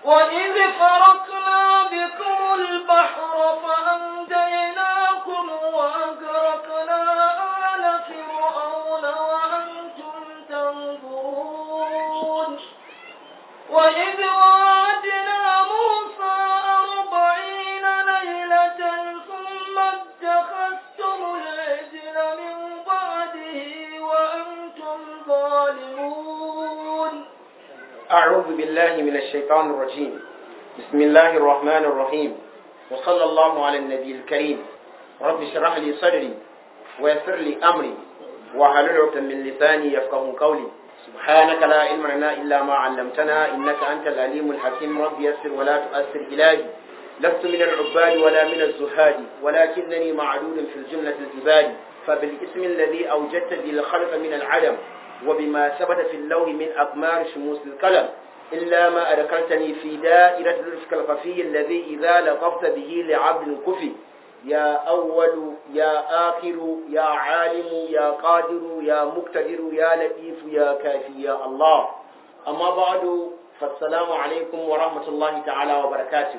وإذ فرقنا بكم البحر فأنجيناكم وأغرقنا آل فرعون وأنتم تنظرون وإذ وعدنا موسى أربعين ليلة ثم اتخذتم العجل من بعده وأنتم ظالمون أعوذ بالله من الشيطان الرجيم بسم الله الرحمن الرحيم وصلى الله على النبي الكريم رب اشرح لي صدري ويسر لي أمري واحلل عقدة من لساني يفقه قولي سبحانك لا علم لنا إلا ما علمتنا إنك أنت العليم الحكيم رب يسر ولا تؤثر إلهي لست من العباد ولا من الزهاد ولكنني معلول في الجملة العباد فبالاسم الذي أوجدت به الخلق من العدم وبما ثبت في اللوح من أقمار شموس القلم إلا ما أذكرتني في دائرة الرفق الخفي الذي إذا لطفت به لعبد كفي يا أول يا آخر يا عالم يا قادر يا مقتدر يا لطيف يا كافي يا الله أما بعد فالسلام عليكم ورحمة الله تعالى وبركاته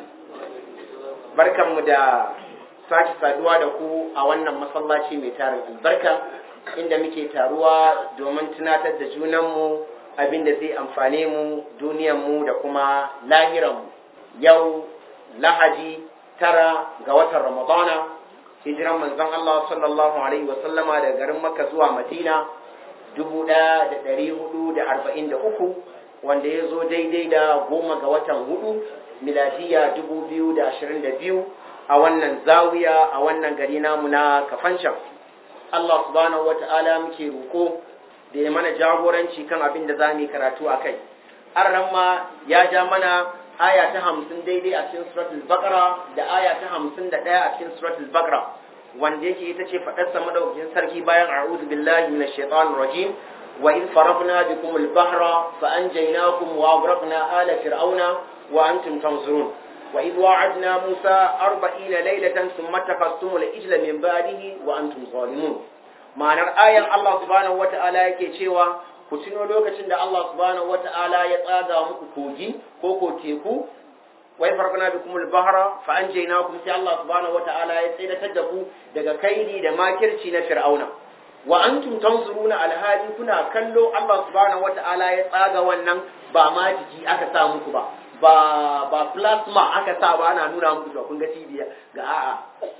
بركة مدى sake saduwa da ku a wannan masallaci mai tarin albarka inda muke taruwa domin tunatar da junanmu abin da zai amfane mu duniyanmu da kuma lahiranmu yau lahadi tara ga watan ramadana hijiran manzon Allah sallallahu alaihi wasallama daga garin makka zuwa madina dubu ɗaya da ɗari hudu da arba'in da uku wanda ya zo daidai da goma ga watan hudu miladiya dubu biyu da ashirin da biyu a wannan zawiya a wannan gari namu na kafancan Allah subhanahu wata'ala muke roko da ya mana jagoranci kan abin da za mu yi karatu a kai an ma ya ja mana aya ta hamsin daidai a cikin suratul baqara da aya ta hamsin da ɗaya a cikin suratul baqara wanda yake ita ce faɗarsa madaukakin sarki bayan a'udhu billahi minash shaitanir rajim wa in farabna bikum al-bahra fa anjaynakum wa aghraqna ala fir'auna wa antum tanzurun وإذ وعدنا موسى أربعين ليلة ثم اتخذتم الإجل من بعده وأنتم ظالمون ma'anar ayan Allah subhanahu wata'ala yake cewa ku tuno lokacin da Allah subhanahu wata'ala ya tsaga muku kogi ko ko teku wai farkana bikum al-bahra fa anjaynakum sai Allah subhanahu wata'ala ya tsaidatar da ku daga kaidi da makirci na fir'auna wa antum tanzuruna alhali kuna kallo Allah subhanahu wata'ala ya tsaga wannan ba ma jiki aka sa muku ba ba ba plasma aka sa ba ana nuna muku cewa kun ga cibiya ga a'a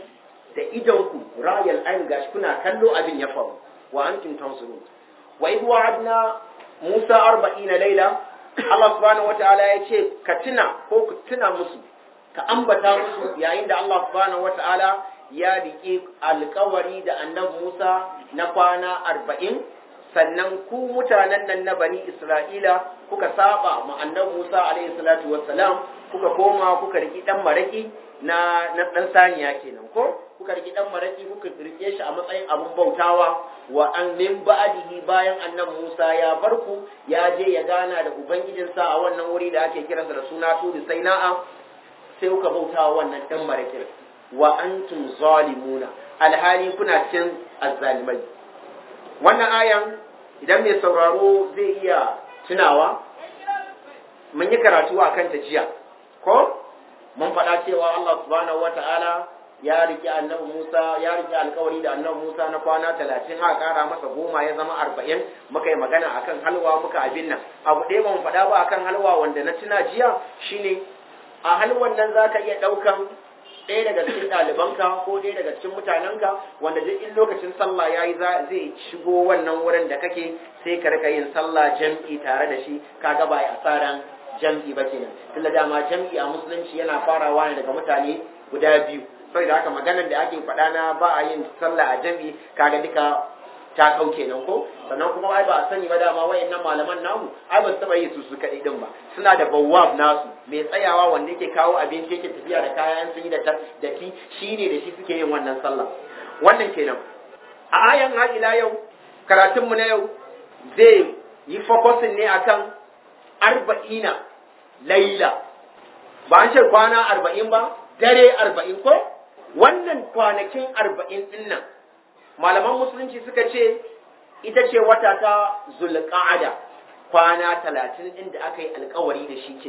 da idan ku rayal ain gashi kuna kallo abin ya faru wa antum tanzurun wa idh wa'adna Musa 40 laila Allah subhanahu wataala ya ce ka tuna ko ku tuna musu ka ambata musu yayin da Allah subhanahu wataala ya riƙe alƙawari da annabi Musa na kwana arba'in sannan ku mutanen nan na bani Isra'ila kuka saba ma annabi Musa alaihi salatu wassalam kuka koma kuka riki dan maraki na na dan saniya kenan ko kuka riki dan maraki kuka rike shi a matsayin abun bautawa wa an min ba'dihi bayan annabi Musa ya barku ya je ya gana da ubangijinsa a wannan wuri da ake kiransa da suna Turi Saina'a sai kuka bautawa wannan dan marakin wa antum zalimuna alhali kuna cikin azzalimai wannan ayan idan mai sauraro zai iya tunawa mun yi karatu a kanta jiya ko mun faɗa cewa Allah subhanahu wata'ala ya riƙe annabi Musa ya riƙe alƙawari da annabi Musa na kwana talatin aka ƙara masa goma ya zama arba'in muka yi magana akan halwa muka abin nan abu ɗaya ban faɗa ba akan halwa wanda na tuna jiya shine a halwan nan za ka iya ɗaukan ɗaya daga cikin ɗalibanka ko ɗaya daga cikin mutanenka wanda duk in lokacin sallah ya yi zai shigo wannan wurin da kake sai ka rika yin sallah jam'i tare da shi kaga ba a asaran jam'i ba kenan tunda dama jam'i a musulunci yana farawa ne daga mutane guda biyu saboda haka maganar da ake faɗa na ba a yin sallah a jam'i kaga duka ta kau kenan ko sannan kuma ai ba a sani ba dama wayannan malaman namu ai ba su taba yi su su kaɗai din ba suna da bawwab nasu mai tsayawa wanda yake kawo abinci yake tafiya da kayan sun yi da datti shine da shi suke yin wannan sallah wannan kenan a ayan har ila yau karatun mu na yau zai yi focusin ne akan arba'ina laila ba an ce kwana arba'in ba dare arba'in ko wannan kwanakin arba'in din nan malaman musulunci suka ce ita ce wata ta zulqa'ada kwana talatin din da aka yi alkawari da shi kenan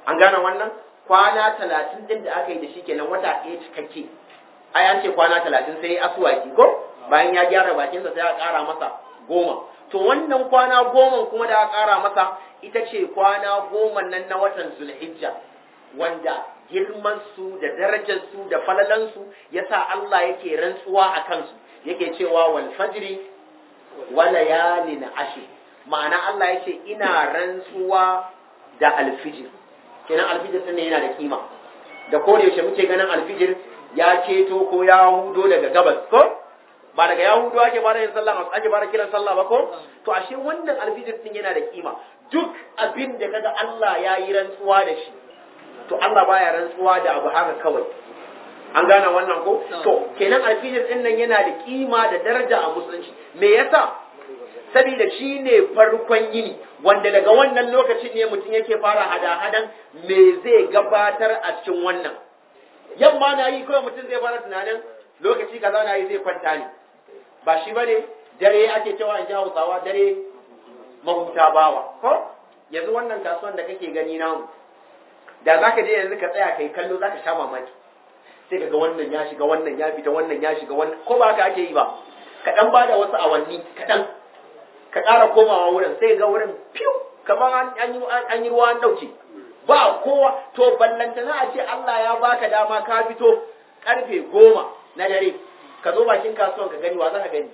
an gane wannan kwana talatin din da aka yi da shi kenan wata ɗaya cikakke ai an ce kwana talatin sai asuwaki ko bayan ya gyara bakinsa sai a ƙara masa goma to wannan kwana goma kuma da aka ƙara masa ita ce kwana goma nan na watan zulhijja wanda girman su da darajar su da falalan su yasa Allah yake rantsuwa a kansu yake cewa wal fajri wa layalin ashir ma'ana Allah yace ina rantsuwa da alfijir kenan alfijir din yana da kima da ko da yaushe muke ganin alfijir ya ceto ko ya hudo daga gabas ko ba daga ya hudo ake fara yin sallah ake fara kiran sallah ba ko to ashe wannan alfijir din yana da kima duk abin da kaga Allah ya yi rantsuwa da shi to Allah baya rantsuwa da abu haka kawai an gane wannan ko to kenan alfijir din nan yana da kima da daraja a musulunci me yasa saboda shi ne farkon yini wanda daga wannan lokacin ne mutum yake fara hada-hadan me zai gabatar a cikin wannan yamma na yi kawai mutum zai fara tunanin lokaci kaza na yi zai kwanta ne ba shi bane dare ake cewa in ji hausawa dare mahuta bawa ko yanzu wannan kasuwan da kake gani namu da za ka je yanzu ka tsaya kai kallo za ka sha mamaki sai ka ga wannan ya shiga wannan ya fita wannan ya shiga wannan ko ba haka ake yi ba kaɗan ba da wasu awanni kaɗan ka ƙara komawa wurin sai ga wurin fiw kamar an yi ruwa an ɗauke ba kowa to ballantana a ce Allah ya baka dama ka fito karfe goma na dare ka zo bakin kasuwan ka gani wa za ka gani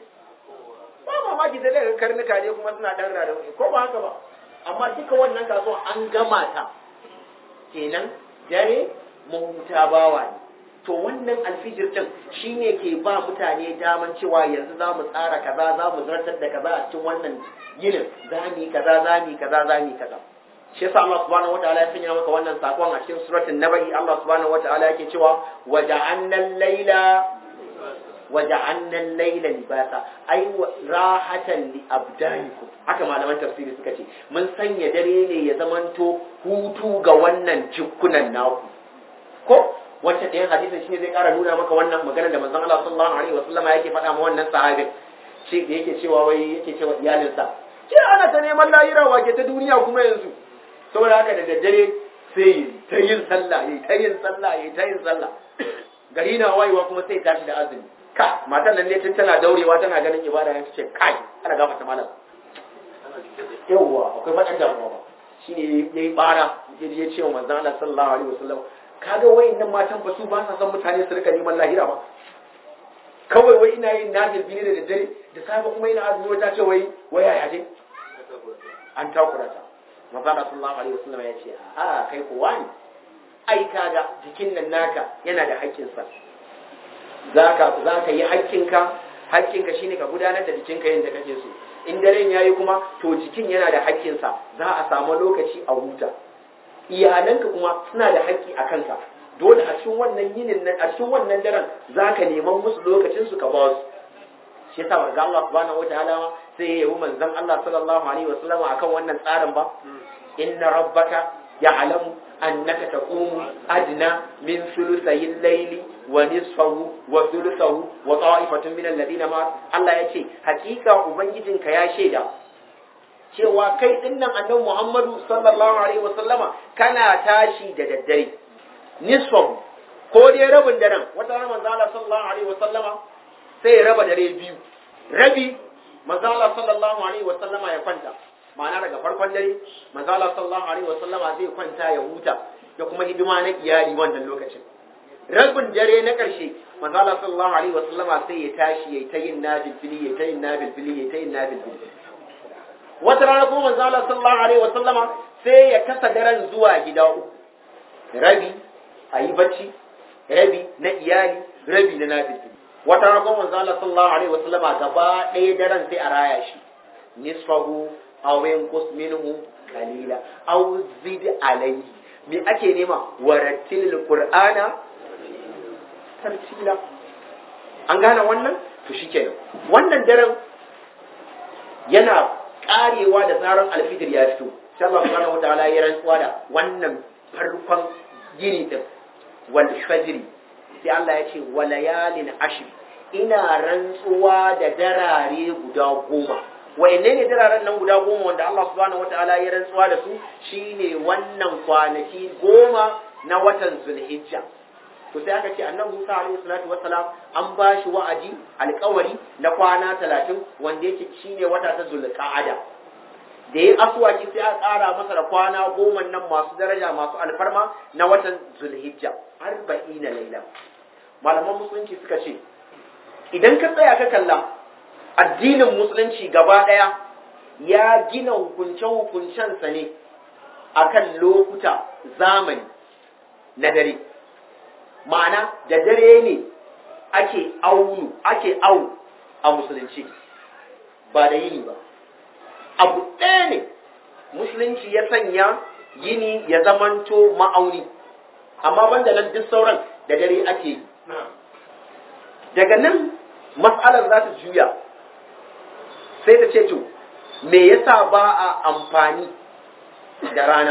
ba mamaki sai daga karnuka ne kuma suna ɗan rada ko ba haka ba amma duka wannan kasuwan an gama ta kenan dare mahuta bawa ne to wannan alfijir din shine ke ba mutane daman cewa yanzu za mu tsara kaza za mu zartar da kaza a cikin wannan yinin za mu yi kaza za mu yi kaza za mu yi kaza shi yasa Allah subhanahu wataala ya sanya maka wannan sakon a cikin suratul nabai Allah subhanahu wataala yake cewa waja'alna al-laila waja'alna al-laila libasa ay rahatan li abdanikum haka malaman tafsiri suka ce mun sanya dare ne ya zamanto hutu ga wannan jikunan naku ko wacce ɗayan hadisin shine zai ƙara nuna maka wannan magana da manzon Allah sallallahu alaihi wasallam yake faɗa ma wannan sahabin shi da yake cewa wai yake cewa iyalinsa ke ana ta neman lahira wake ta duniya kuma yanzu saboda haka da daddare sai ta yin sallah yayi ta yin sallah yayi ta yin sallah gari na wayewa kuma sai tashi da azumi ka matan nan ne tun tana daurewa tana ganin ibada ya ce kai ana gafarta malam yawwa akwai faɗan damuwa ba shine yayi bara ya ce wa manzon Allah sallallahu alaihi wasallam kaga wayannan matan ba su ba sa son mutane su rika neman lahira ba kawai wai ina yin nafil bine da daddare da safe kuma ina azumi wata ce wai wai yaya ce an takura ta manzo sallallahu alaihi wasallam ya ce a kai ko wani ai kaga jikin nan naka yana da haƙƙinsa zaka zaka yi haƙƙinka haƙƙinka shine ka gudanar da jikinka yadda kake so in daren yayi kuma to jikin yana da haƙƙinsa za a samu lokaci a huta iyalanka kuma suna da haƙƙi a kanka dole a cikin wannan yinin nan a cikin wannan daren zaka neman musu lokacin su ka ba su shi yasa manzo Allah subhanahu wataala sai ya yi manzon Allah sallallahu alaihi wasallam akan wannan tsarin ba inna rabbaka ya'lamu annaka taqumu adna min thuluthay al-layli wa nisfahu wa thuluthahu wa ta'ifatun min alladhina ma Allah yace hakika ubangijinka ya shaida cewa kai dinnan annabi Muhammadu sallallahu alaihi wasallama kana tashi da daddare nisfahu ko dai rabin daren wata ran manzo Allah sallallahu alaihi wasallama sai ya raba dare biyu rabi manzo Allah sallallahu alaihi wasallama ya kwanta ma'ana daga farkon dare manzo Allah sallallahu alaihi wasallama zai kwanta ya huta da kuma hidima na iyali wannan lokacin rabin dare na karshe manzo Allah sallallahu alaihi wasallama sai ya tashi yayi ta yin nabil fili yayi ta yin nabil fili yayi ta yin nabil fili wata rana kuma manzo Allah sallallahu alaihi wasallama sai ya kasa daren zuwa gida uku rabi a yi bacci rabi na iyali rabi na nabil fili wata rana kuma manzo Allah sallallahu alaihi wasallama gaba ɗaya daren sai a raya shi nisfahu aw yanqus minhu qalila aw zid alayhi me ake nema warattil qur'ana tartila an gane wannan to shikenan wannan daren yana karewa da zaran alfijir ya fito sai Allah subhanahu wataala ya rantsuwa da wannan farkon gini din wal fajri sai Allah ya ce walayalin ashri ina rantsuwa da darare guda goma wa'anne ne diraren nan guda goma wanda Allah subhanahu wataala ya rantsuwa da su shine wannan kwanaki goma na watan Zulhijja to sai aka ce annabi Musa alaihi salatu wassalam an ba shi wa'adi alƙawari na kwana 30 wanda yake shine wata ta Zulqa'ada da ya asuwaki sai a ƙara masa da kwana goma nan masu daraja masu alfarma na watan Zulhijja arba'ina laila malaman musulunci suka ce idan ka tsaya ka kalla addinin musulunci gaba ɗaya ya gina hukunce-hukuncensa ne akan lokuta zamani na dare ma'ana da dare ne ake aunu ake au a musulunci ba da yini ba abu ɗaya ne musulunci ya sanya yini ya zamanto ma'auni amma banda nan duk sauran da dare ake yi daga nan matsalar za ta juya sai ta ce to me yasa ba a amfani da rana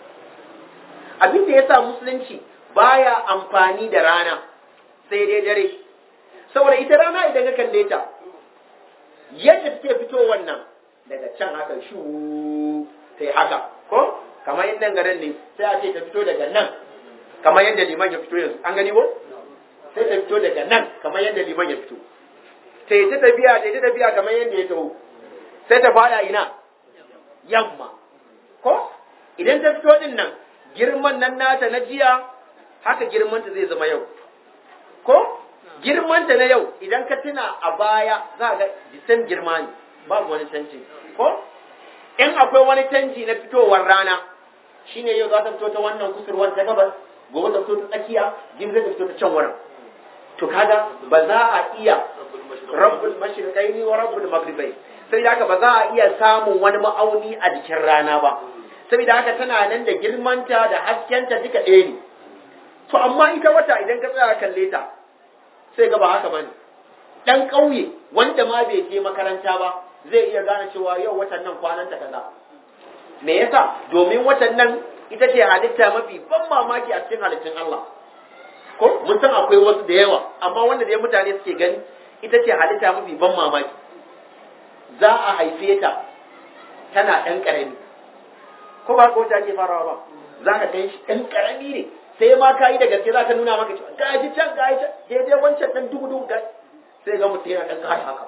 abin da yasa musulunci baya amfani da rana sai dai dare saboda ita rana idan ka kalle ta yadda take fito wannan daga can haka shu sai haka ko kamar yadda garin ne sai a ce ta fito daga nan kamar yadda liman ya fito yanzu an gani ko sai ta fito daga nan kamar yadda liman ya fito ta yi ta tafiya ta yi ta tafiya kamar yadda ya taho sai ta fada ina yamma ko idan ta fito din nan girman nan nata na jiya haka girmanta zai zama yau ko girmanta na yau idan ka tuna a baya za ga jisan girma ne babu wani canji ko in akwai wani canji na fitowar rana shine yau za ta fito ta wannan kusurwar ta gabas gobe ta fito ta tsakiya jibi ta fito ta can wurin to kaga ba za a iya rabbul mashriqaini wa rabbul maghribai sai haka ba za a iya samun wani ma'auni a jikin rana ba saboda haka tana nan da girmanta da haskenta duka ɗaya ne to amma ita wata idan ka tsaya kalle ta sai ga ba haka bane dan ƙauye wanda ma bai je makaranta ba zai iya gane cewa yau watan nan kwananta kaza me yasa domin watan nan ita ce halitta mafi ban mamaki a cikin halittun Allah ko mun san akwai wasu da yawa amma wanda dai mutane suke gani ita ce halitta mafi ban mamaki za a haife ta tana ɗan ƙarami ko ba ko ta ke farawa ba za ka kai shi ɗan ƙarami ne sai ma ka yi da gaske za ka nuna maka cewa ga ji can ga can daidai wancan ɗan dubu dubu ga sai ga mutum yana ɗan ƙara haka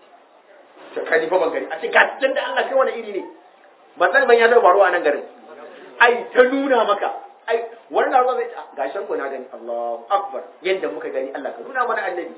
ta kani fa ban gari a ce ga can da Allah kai wani iri ne ba san ban ya zama faruwa a nan garin ai ta nuna maka ai wani na zai ga shan na gani Allahu akbar yadda muka gani Allah ka nuna mana annabi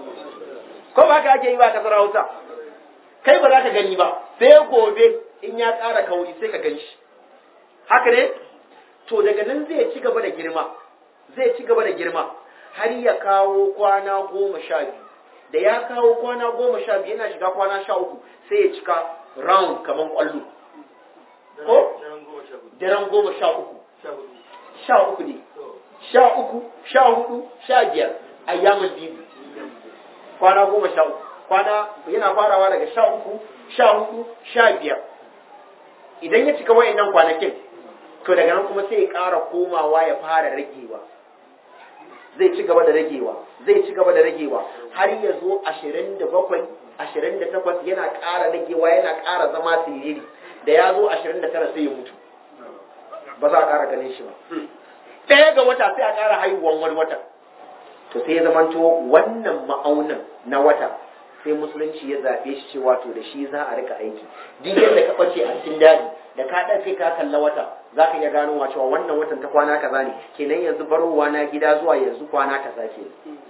ko ba ka ake yi ba kasar Hausa kai ba za ka gani ba sai gobe in ya ƙara kauri sai ka gan shi haka ne to daga nan zai ci gaba da girma zai ci gaba da girma har ya kawo kwana goma sha biyu da ya kawo kwana goma sha biyu yana shiga kwana sha uku sai ya cika round kamar kwallo ko daren goma sha uku sha uku ne sha uku sha hudu sha biyar ayyamin bibi kwana goma sha uku kwana yana farawa daga sha uku sha hudu sha biyar idan ya cika wayannan kwanakin to daga nan kuma sai ya ƙara komawa ya fara ragewa zai ci gaba da ragewa zai ci gaba da ragewa har ya zo ashirin da bakwai ashirin da takwas yana ƙara ragewa yana ƙara zama siriri da ya zo ashirin da tara sai ya mutu ba za a ƙara ganin shi ba ɗaya ga wata sai a ƙara haihuwan wani wata to sai ya zamanto wannan ma'aunin na wata sai musulunci ya zaɓe shi cewa to da shi za a rika aiki duk yadda ka ɓace a cikin daji da ka ɗan kai ka kalla wata za ka iya gano wa cewa wannan watan ta kwana kaza ne kenan yanzu barowa na gida zuwa yanzu kwana kaza ke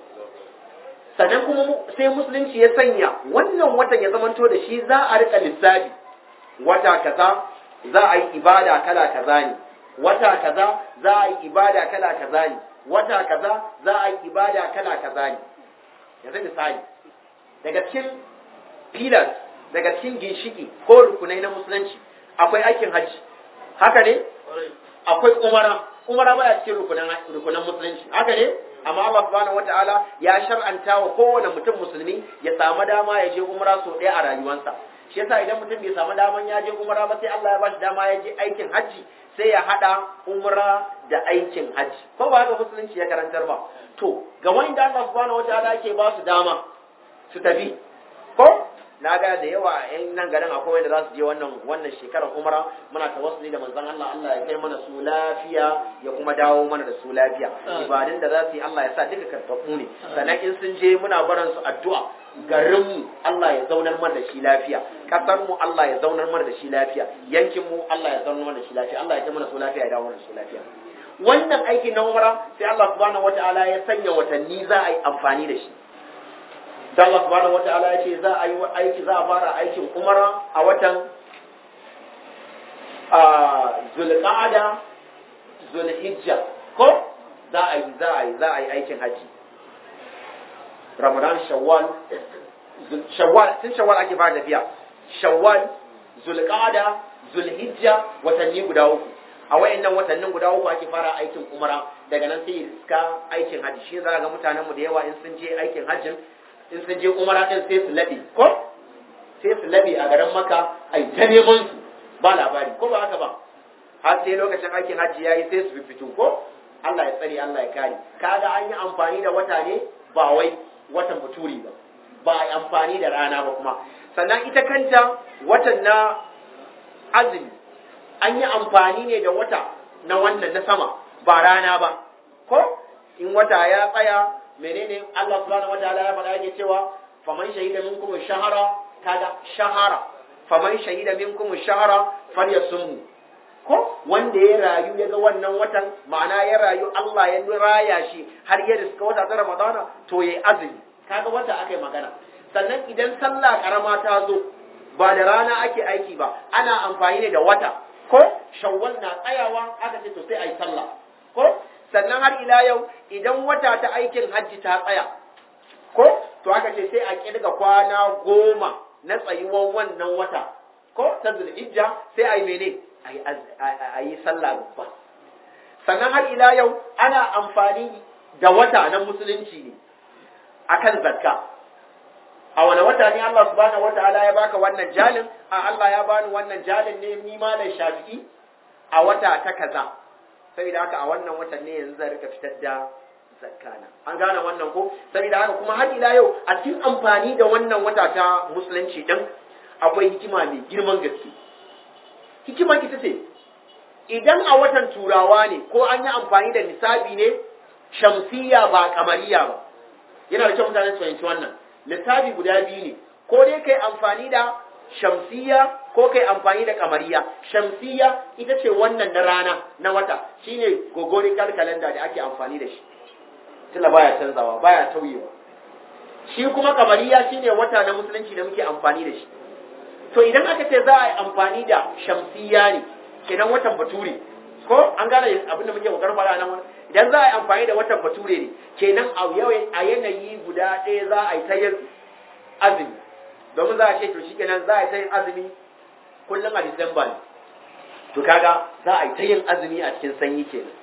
sannan kuma sai musulunci ya sanya wannan watan ya zamanto da shi za a rika lissafi wata kaza za a yi ibada kala kaza ne wata kaza za a yi ibada kala kaza ne wata kaza za a yi ibada kala kaza ne yanzu misali daga cikin pillars daga cikin ginshiki ko rukunai na musulunci akwai aikin hajji haka ne akwai umara umara baya cikin rukunan rukunan musulunci haka ne amma Allah subhanahu wataala ya shar'anta wa kowane mutum musulmi ya samu dama ya je umara so ɗaya a rayuwarsa shi yasa idan mutum bai samu daman ya je umara ba sai Allah ya bashi dama ya je aikin hajji sai ya hada umra da aikin hajji ko ba haka musulunci ya karantar ba to ga wanda Allah subhanahu wataala yake ba su dama su tafi ko na ga da yawa yan nan garin akwai wanda za su je wannan wannan shekarar umara muna tawassuli da manzon Allah Allah ya kai mana su lafiya ya kuma dawo mana da su lafiya ibadun da za su yi Allah ya sa duka karfafu ne sannan in sun je muna barin su addu'a garin mu Allah ya zaunar mana da shi lafiya kasar mu Allah ya zaunar mana da shi lafiya yankin mu Allah ya zaunar mana da shi lafiya Allah ya kai mana su lafiya ya dawo mana da su lafiya wannan aiki na umara sai Allah subhanahu wataala ya sanya watanni za a yi amfani da shi da Allah subhanahu wataala ya ce za a yi aiki za a fara aikin umara a watan zulqa'ada zulhijja ko za a yi za a yi za a yi aikin haji ramadan shawwal shawwal tun shawwal ake fara tafiya shawwal zulqa'ada zulhijja watanni guda uku a wayannan watannin guda uku ake fara aikin umara daga nan sai iska aikin haji shi za ga mutanen mu da yawa in sun je aikin hajjin in sun je umara din sai su labe ko sai su labe a garin maka ai ta neman su ba labari ko ba haka ba har sai lokacin aikin hajji yayi sai su fito ko Allah ya tsare Allah ya kare kaga an yi amfani da wata ne ba wai watan baturi ba ba a yi amfani da rana ba kuma sannan ita kanta watan na azumi an yi amfani ne da wata na wannan na sama ba rana ba ko in wata ya tsaya menene Allah subhanahu wataala ya faɗa yake cewa faman shahida minkum shahara kaga shahara faman shahida minkum shahara falyasumhu ko wanda ya rayu ya ga wannan watan ma'ana ya rayu Allah ya raya shi har ya riska wata ta Ramadana to yayi azumi kaga wata akai magana sannan idan sallah karama ta zo ba da rana ake aiki ba ana amfani ne da wata ko shawwal na tsayawa aka ce to sai ayi sallah ko sannan har ila yau idan wata ta aikin hajji ta tsaya ko to aka ce sai a kirga kwana goma na tsayuwan wannan wata ko ta zulhijja sai a yi mene a yi sallah babba sannan har ila yau ana amfani da wata na musulunci ne akan zakka a wani wata ne Allah subhanahu wataala ya baka wannan jalin a Allah ya bani wannan jalin ne ni malam shafi'i a wata ta kaza saboda haka a wannan watan ne yanzu zan rika fitar da zakana an gane wannan ko saboda haka kuma har ila yau a cikin amfani da wannan wata ta musulunci din akwai hikima mai girman gaske hikimar ita ce idan a watan turawa ne ko an yi amfani da nisabi ne shamsiya ba kamariya ba yana da kyau mutane su fahimci wannan lissafi guda biyu ne ko dai kai amfani da shamsiya ko kai amfani da kamariya shamsiya ita ce wannan na rana na wata shine gogorical calendar da ake amfani da shi tunda baya canzawa baya tauyewa shi kuma kamariya shine wata na musulunci da muke amfani da shi to idan aka ce za a yi amfani da shamsiya ne kenan watan bature ko an gane abin da muke kokarin fara nan wani idan za a yi amfani da watan bature ne kenan a yanayi guda ɗaya za a yi ta yin azumi domin za a ce to shi kenan za a yi ta yin azumi kullum a disamba ne to kaga za a yi ta yin azumi a cikin sanyi kenan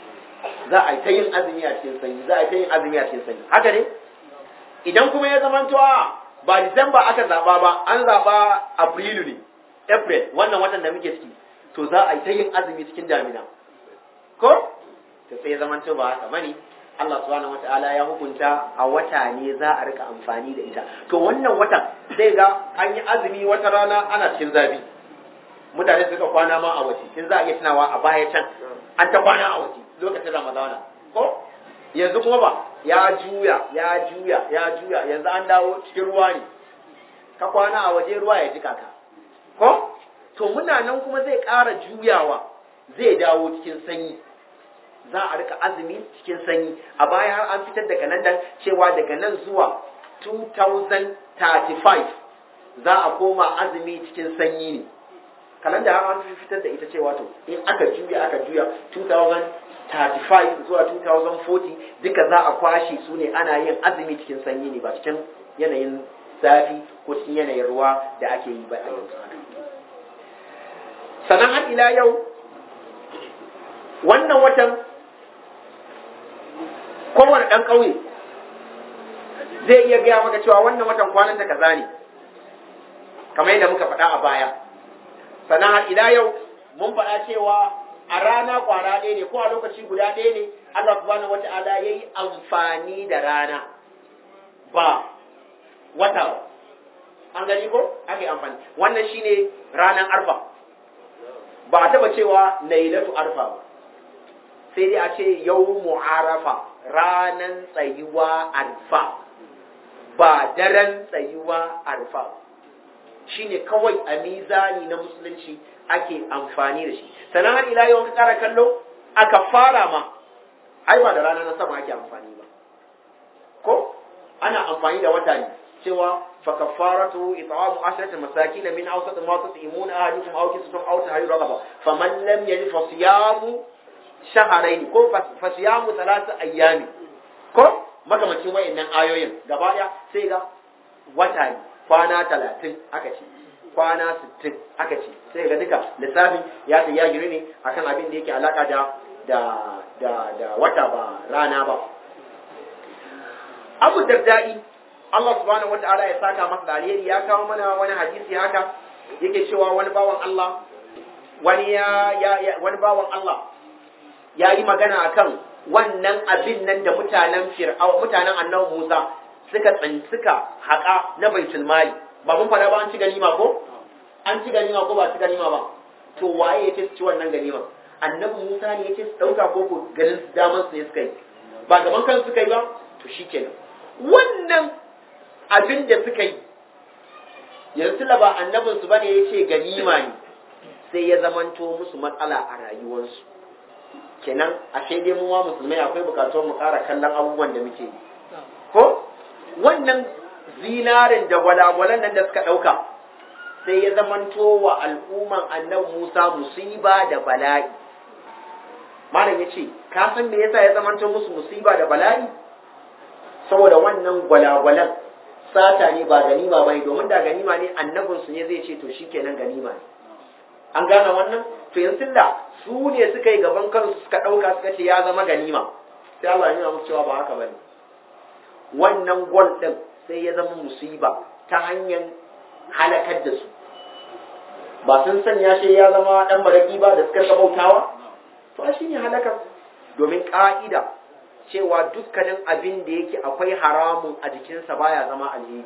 za a yi ta yin azumi a cikin sanyi za a yi ta yin azumi a cikin sanyi haka ne idan kuma ya zama to ba disamba aka zaba ba an zaba afrilu ne april wannan watan da muke ciki to za a yi ta yin azumi cikin damina ko to sai ya zamanto ba haka bane Allah subhanahu wataala ya hukunta a wata ne za a rika amfani da ita to wannan watan zai ga an yi azumi wata rana ana cikin zafi mutane suka kwana ma a waje kin za a iya tunawa a baya can an ta kwana a waje lokacin ramadana ko yanzu kuma ba ya juya ya juya ya juya yanzu an dawo cikin ruwa ne ka kwana a waje ruwa ya jika ka ko to muna nan kuma zai ƙara juyawa zai dawo cikin sanyi za a rika azumi cikin sanyi a baya har an fitar da kalandar cewa daga nan zuwa 2035 za a koma azumi cikin sanyi ne kalanda har an fitar da ita cewa to in aka juya aka juya 2035 zuwa 2040 duka za a kwashe su ne ana yin azumi cikin sanyi ne ba cikin yanayin zafi ko cikin yanayin ruwa da ake yi ba a yanzu sannan har ila yau wannan watan kowane ɗan ƙauye zai iya gaya maka cewa wannan watan kwanan da kaza ne kamar yadda muka faɗa a baya sannan har ila yau mun faɗa cewa a rana kwara ɗaya ne ko a lokaci guda ɗaya ne Allah subhanahu wata'ala ya yi amfani da rana ba wata an gani ko ake amfani wannan shine ranar arfa ba a taba cewa lailatu arfa ba sai dai a ce yawmu arafa ranan tsayuwa arfa ba daren tsayuwa arfa shine kawai a mizani na musulunci ake amfani da shi sannan har ila yau ka kara kallo aka fara ma ai ba da rana na sama ake amfani ba ko ana amfani da wata ne cewa fa kafaratu it'amu ashrati masakin min awsat ma tut'imuna ahadikum aw kistum aw tahriru raqaba faman lam yajid fa siyamu shahrayn ko fa siyamu thalath ayyami ko makamacin wayannan ayoyin gaba daya sai ga wata ne kwana 30 aka ce kwana 60 aka ce sai ga duka lissafin ya ta ya giri ne akan abin da yake alaka da da da da wata ba rana ba Abu Dardai Allah subhanahu wata'ala ya saka masa da alheri ya kawo mana wani hadisi haka yake cewa wani bawan Allah wani ya, ya, wani bawan Allah ya yi magana akan wannan abin nan da mutanen fir'au mutanen annabi Musa suka tsantsika haƙa na baitul mali ba mun fara ba an ci ganima ko an ci ganima ko ba ci ganima ba to waye yake ci wannan ganima annabi Musa ne yake su dauka ko ko ganin su daman su ne suka yi ba gaban kan suka yi ba to shikenan wannan abin da suka yi yanzu ba annabin su bane yace ganima ne sai ya zamanto musu matsala a rayuwarsu kenan ashe dai mu ma musulmai akwai bukatuwar mu ƙara kallon abubuwan da muke yi ko wannan zinarin da walwalan nan da suka ɗauka sai ya zamanto wa al'umman annabi Musa musiba da bala'i malam ya ce ka san me yasa ya zamanto musu musiba da bala'i saboda wannan gwalagwalan sata ne ba ganima bane domin da ganima ne annabinsu ne zai ce to shikenan ganima ne an gane wannan to yanzu da su ne suka yi gaban kansu suka ɗauka suka ce ya zama ganima sai Allah ya musu cewa ba haka bane wannan gol ɗin sai ya zama musiba ta hanyar halakar da su ba sun sanya shi ya zama ɗan maraƙi ba da suka bautawa to shi ne halakar domin ƙa'ida cewa dukkanin abin da yake akwai haramun a jikinsa baya zama alheri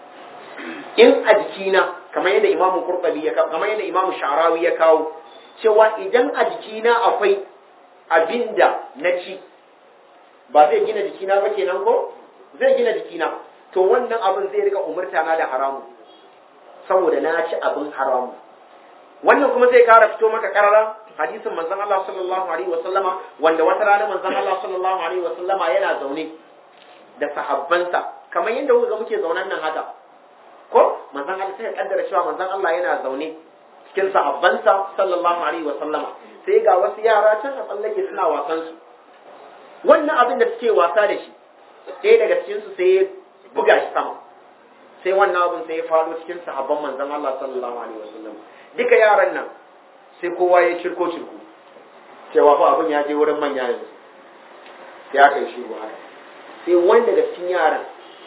in a jikina kamar yadda imamu kurtabi ya kawo kamar yadda imamu sharawi ya kawo cewa idan a jikina akwai abin da na ci ba zai gina jikina ba kenan ko zai gina jikina to wannan abin zai rika umurta na da haramu saboda na ci abin haramu wannan kuma zai kara fito maka karara hadisin manzon Allah sallallahu alaihi wa sallama wanda wata rana manzon Allah sallallahu alaihi wa sallama yana zaune da sahabbansa kamar yadda kuka ga muke zaunan nan haka ko manzon Allah sai ya kaddara cewa manzon Allah yana zaune cikin sahabbansa sallallahu alaihi wa sallama sai ga wasu yara can a tsallake suna wasan su wannan abin da suke wasa da shi ɗaya daga cikin su sai ya buga shi sama sai wannan abin sai ya faɗo cikin sahabban manzon Allah sallallahu alaihi wa sallam duka yaran nan sai kowa ya cirko cirko cewa fa abin ya je wurin manya yanzu sai aka yi shiru haka sai wani daga cikin yaran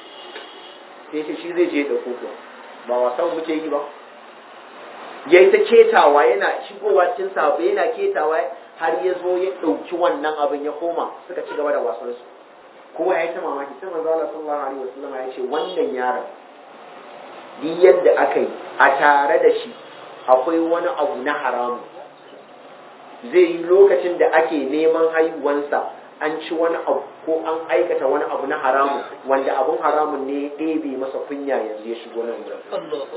sai ce shi zai je da koko ba wasan muke yi ba ya yi ta ketawa yana shigowa cikin sabo yana ketawa har ya zo ya ɗauki wannan abin ya koma suka ci gaba da wasansu kowa ya yi ta mamaki sai manzo Allah sallallahu alaihi wasallam ya ce wannan yaron duk yadda aka yi a tare da shi akwai wani abu na haramu zai yi lokacin da ake neman haihuwansa an ci wani abu ko an aikata wani abu na haramu wanda abun haramun ne ya ɗebe masa kunya yanzu ya shigo nan wurin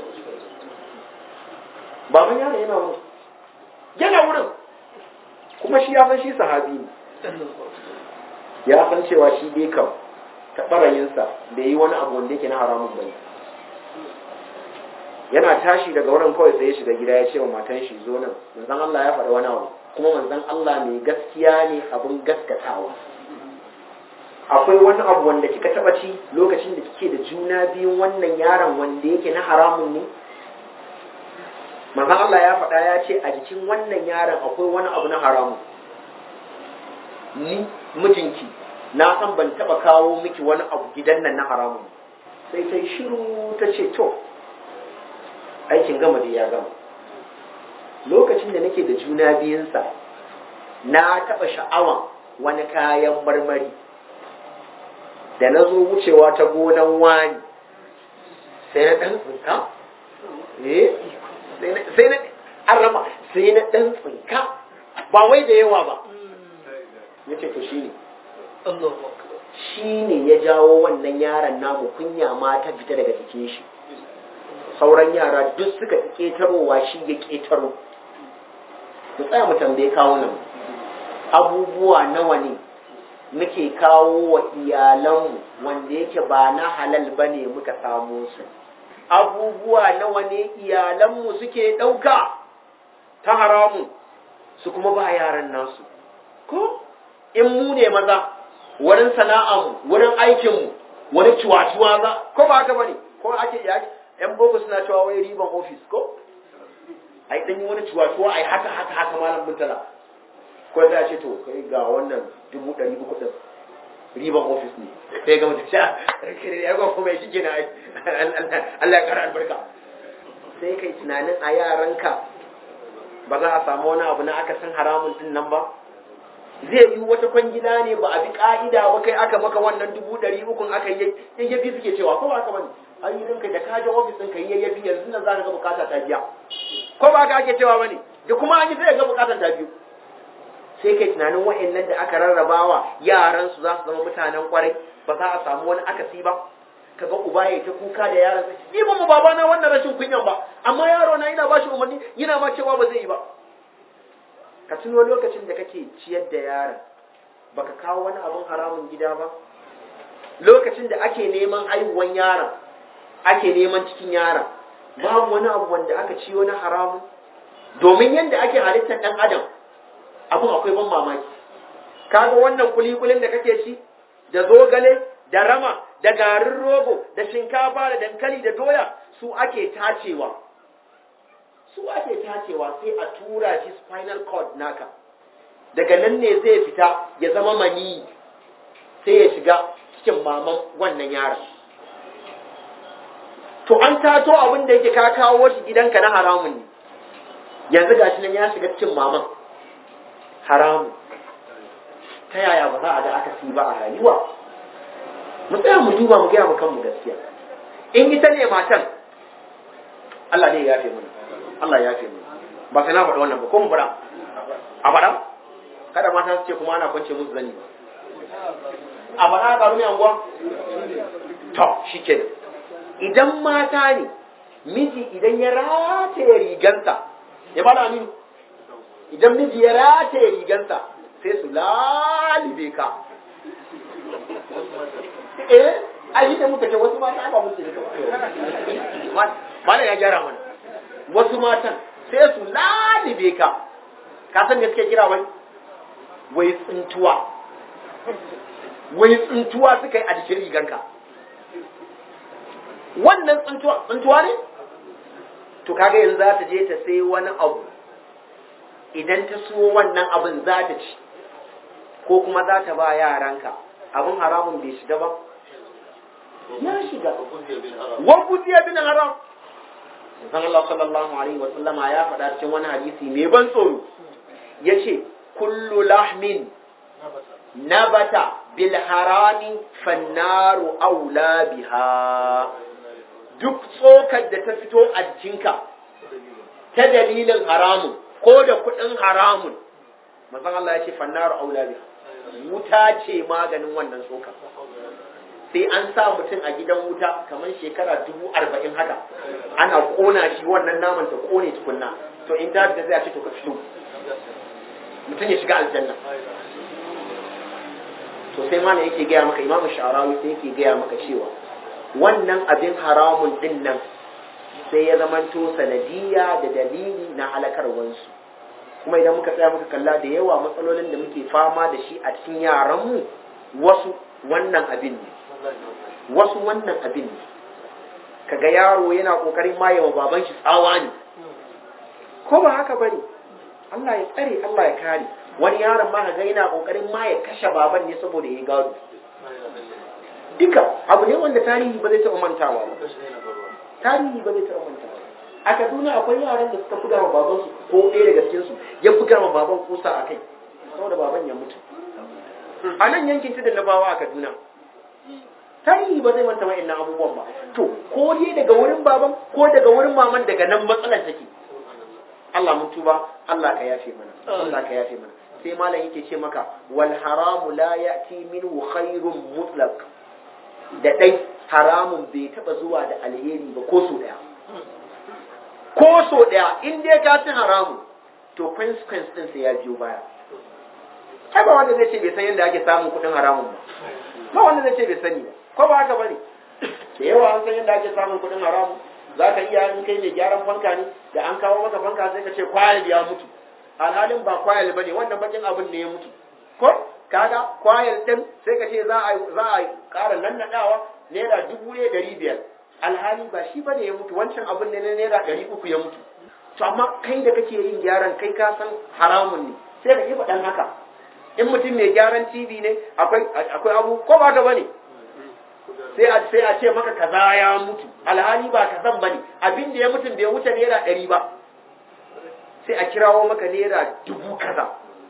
baban yaro yana wurin yana wurin kuma shi ya san shi sahabi ne ya san cewa shi dai kam taɓarayinsa bai yi wani abu wanda yake na haramun bane yana tashi daga wurin kawai sai ya shiga gida ya ce wa matan shi zo nan manzon Allah ya faɗa wani abu kuma manzon Allah mai gaskiya ne abin gaskatawa akwai wani abu wanda kika taba ci lokacin da kike da juna biyun wannan yaron wanda yake na haramun ne manzon Allah ya faɗa ya ce a jikin wannan yaron akwai wani abu na haramun ni mijinki na san ban taba kawo miki wani abu gidan nan na haramun sai ta yi shiru ta ce to aikin gama da ya gama lokacin da nake da juna biyunsa na taɓa sha'awan wani kayan marmari da na zo wucewa ta gonan wani sai na ɗan tsinka eh sai na an raba sai na dan tsinka ba wai da yawa ba ya ce to shine shi ne ya jawo wannan yaron namu kunya ma ta fita daga jikin shi sauran yara duk suka ƙetarowa shi ya ƙetaro mu tsaya mu tambaye kawo nan abubuwa nawa ne muke kawo wa iyalanmu wanda yake ba na halal ba ne muka samu su abubuwa nawa ne iyalanmu suke ɗauka ta haramu su kuma ba yaran nasu ko in mu ne maza wurin sana'armu wurin aikinmu wani ciwa-ciwa za ko ba haka bane ko ake yan boko suna cewa wai riban ofis ko ai dan yi wani ciwa-ciwa ai haka haka haka malam mutala ko za a ce to kai ga wannan dubu ɗari uku ɗin riban ofis ne sai ga mutum sha ya ga kuma shi kenan ai Allah ya kara albarka sai kai tunanin a yaranka ba za a samu wani abu na aka san haramun din nan ba zai yi wata kwangila ne ba a bi ka'ida ba kai aka maka wannan dubu ɗari ukun aka yi yayyafi suke cewa ko ba haka bane an yi rinka da kaje ofis ɗin ka yi yayyafi yanzu nan za ka ga bukata ta biya ko ba haka ake cewa bane da kuma an yi sai ga bukatar ta biyu sai kai tunanin wa'annan da aka rarrabawa yaran su za su zama mutanen kwarai ba za a samu wani akasi ba kaga uba ya ta kuka da yaran sa ni ba mu baba na wannan rashin kunyan ba amma yaro na ina bashi umarni yana ma cewa ba zai yi ba ka tuno lokacin da kake ciyar da yaron baka kawo wani abun haramun gida ba lokacin da ake neman haihuwan yaron ake neman cikin yaron babu wani abu wanda aka ci wani haramun domin yadda ake halittar dan adam abun akwai ban mamaki kaga wannan kulikulin da kake ci da zogale da rama da garin rogo da shinkafa da dankali da doya su ake tacewa su ake tacewa sai a tura shi spinal cord naka daga nan ne zai fita ya zama mani sai ya shiga cikin maman wannan yaron to an tato abin da yake ka kawo shi gidanka na haramun ne yanzu gashi nan ya shiga cikin maman haramun ta yaya ba za a ga aka ba a rayuwa mu tsaya mu duba mu gaya mu kanmu gaskiya in ita ne matan Allah ne ya yafe mana Allah ya yafe mana ba sai na faɗa wannan ba ko mu faɗa a faɗa kada mata su ce kuma ana kwance musu zani ba a faɗa a ƙaru mai anguwa to shikenan idan mata ne miji idan ya rataye rigansa ya bada aminu idan miji ya rataye rigansa sai su lalibe ka eh a yi da muka ce wasu mata ba musu da mana ya gyara mana wasu matan sai su lalibe ka ka san me suke kira wai wai tsintuwa wai tsintuwa suka yi a jikin riganka wannan tsintuwa tsintuwa ne to kaga yanzu za ta je ta sai wani abu idan ta so wannan abin za ta ci ko kuma za ta ba yaranka abin haramun bai shiga ba ya shiga wa kuziya bin haram san Allah sallallahu alaihi wa sallama ya faɗa cikin wani hadisi mai ban tsoro yace kullu lahmin nabata bil harami fannaru aula biha duk tsokar da ta fito a jikinka ta dalilin haramun ko da kuɗin haramun mazan Allah ya ce fannaru aula biha wuta ce maganin wannan tsokar sai an sa mutum a gidan wuta kamar shekara dubu arba'in haka ana kona shi wannan naman ta kone tukunna to in ta da zai a ce to ka fito mutum ya shiga aljanna to sai mana yake gaya maka imamu sha'arawi sai yake gaya maka cewa wannan abin haramun din nan sai ya zamanto sanadiyya da dalili na halakarwansu kuma idan muka tsaya muka kalla da yawa matsalolin da muke fama da shi a cikin yaranmu wasu wannan abin ne wasu wannan abin ne kaga yaro yana kokarin mayewa baban shi tsawa ne ko ba haka bane Allah ya tsare Allah ya kare wani yaron ma kaga yana kokarin ma ya kashe baban ne saboda ya gado duka abu ne wanda tarihi ba zai taɓa mantawa ba tarihi ba zai taɓa mantawa a Kaduna akwai yaran da suka buga wa baban su ko ɗaya daga cikin su ya buga wa baban kusa a kai saboda baban ya mutu a nan yankin tudun na bawa a Kaduna tarihi ba zai manta wa'annan abubuwan ba to ko dai daga wurin baban ko daga wurin maman daga nan matsalar take Allah mun tuba Allah ka yafe mana Allah ka yafe mana sai malam yake ce maka wal haramu la ya'ti minhu khairun mutlaq da dai haramun bai taba zuwa da alheri ba ko so daya ko so daya in dai ka ci haramun to consequence din sai ya biyo baya ai ba wanda zai ce bai san yadda ake samun kuɗin haramun ba ba wanda zai ce bai sani ba ko ba haka bane da yawa an san yadda ake samun kuɗin haramun za ka iya in kai mai gyaran fanka ne da an kawo maka fanka sai ka ce kwayal ya mutu alhalin ba kwayal bane wannan bakin abin ne ya mutu ko kaga kwayal din sai ka ce za a za a ƙara nannadawa naira dubu ne ɗari biyar alhali ba shi bane ya mutu wancan abin ne na naira ɗari uku ya mutu to amma kai da kake yin gyaran kai ka san haramun ne sai ka yi faɗan haka in mutum mai gyaran TV ne akwai akwai abu ko ba ka bane sai a sai a ce maka kaza ya mutu alhali ba kazan bane abin da ya mutu bai wuce naira ɗari ba sai a kirawo maka naira dubu kaza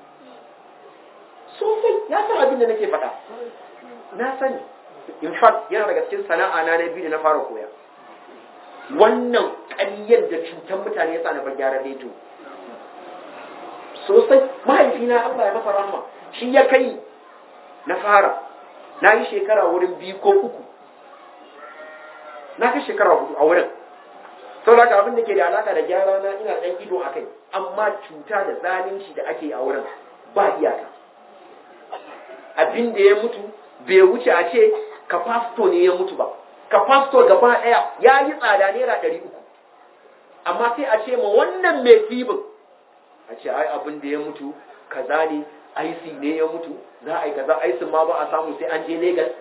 sosai ya san abin da nake faɗa na sani in fact yana daga cikin sana'a na na biyu da na fara koya wannan ƙaryar da cutar mutane yasa na bar gyaran reto sosai mahaifina Allah ya masa rahma shi ya kai na fara na yi shekara wurin biyu ko uku na kai shekara hudu a wurin sau da abin da ke da alaka da gyara na ina ɗan ido a kai amma cuta da zalunci da ake a wurin ba iyaka abin da ya mutu bai wuce a ce kafasto ne ya mutu ba kafasto gaba ɗaya ya yi tsada naira ɗari uku amma sai a ce ma wannan mai tibin a ce ai abin da ya mutu kaza ne aisi ne ya mutu za a yi kaza aisin ma ba a samu sai an je Legas.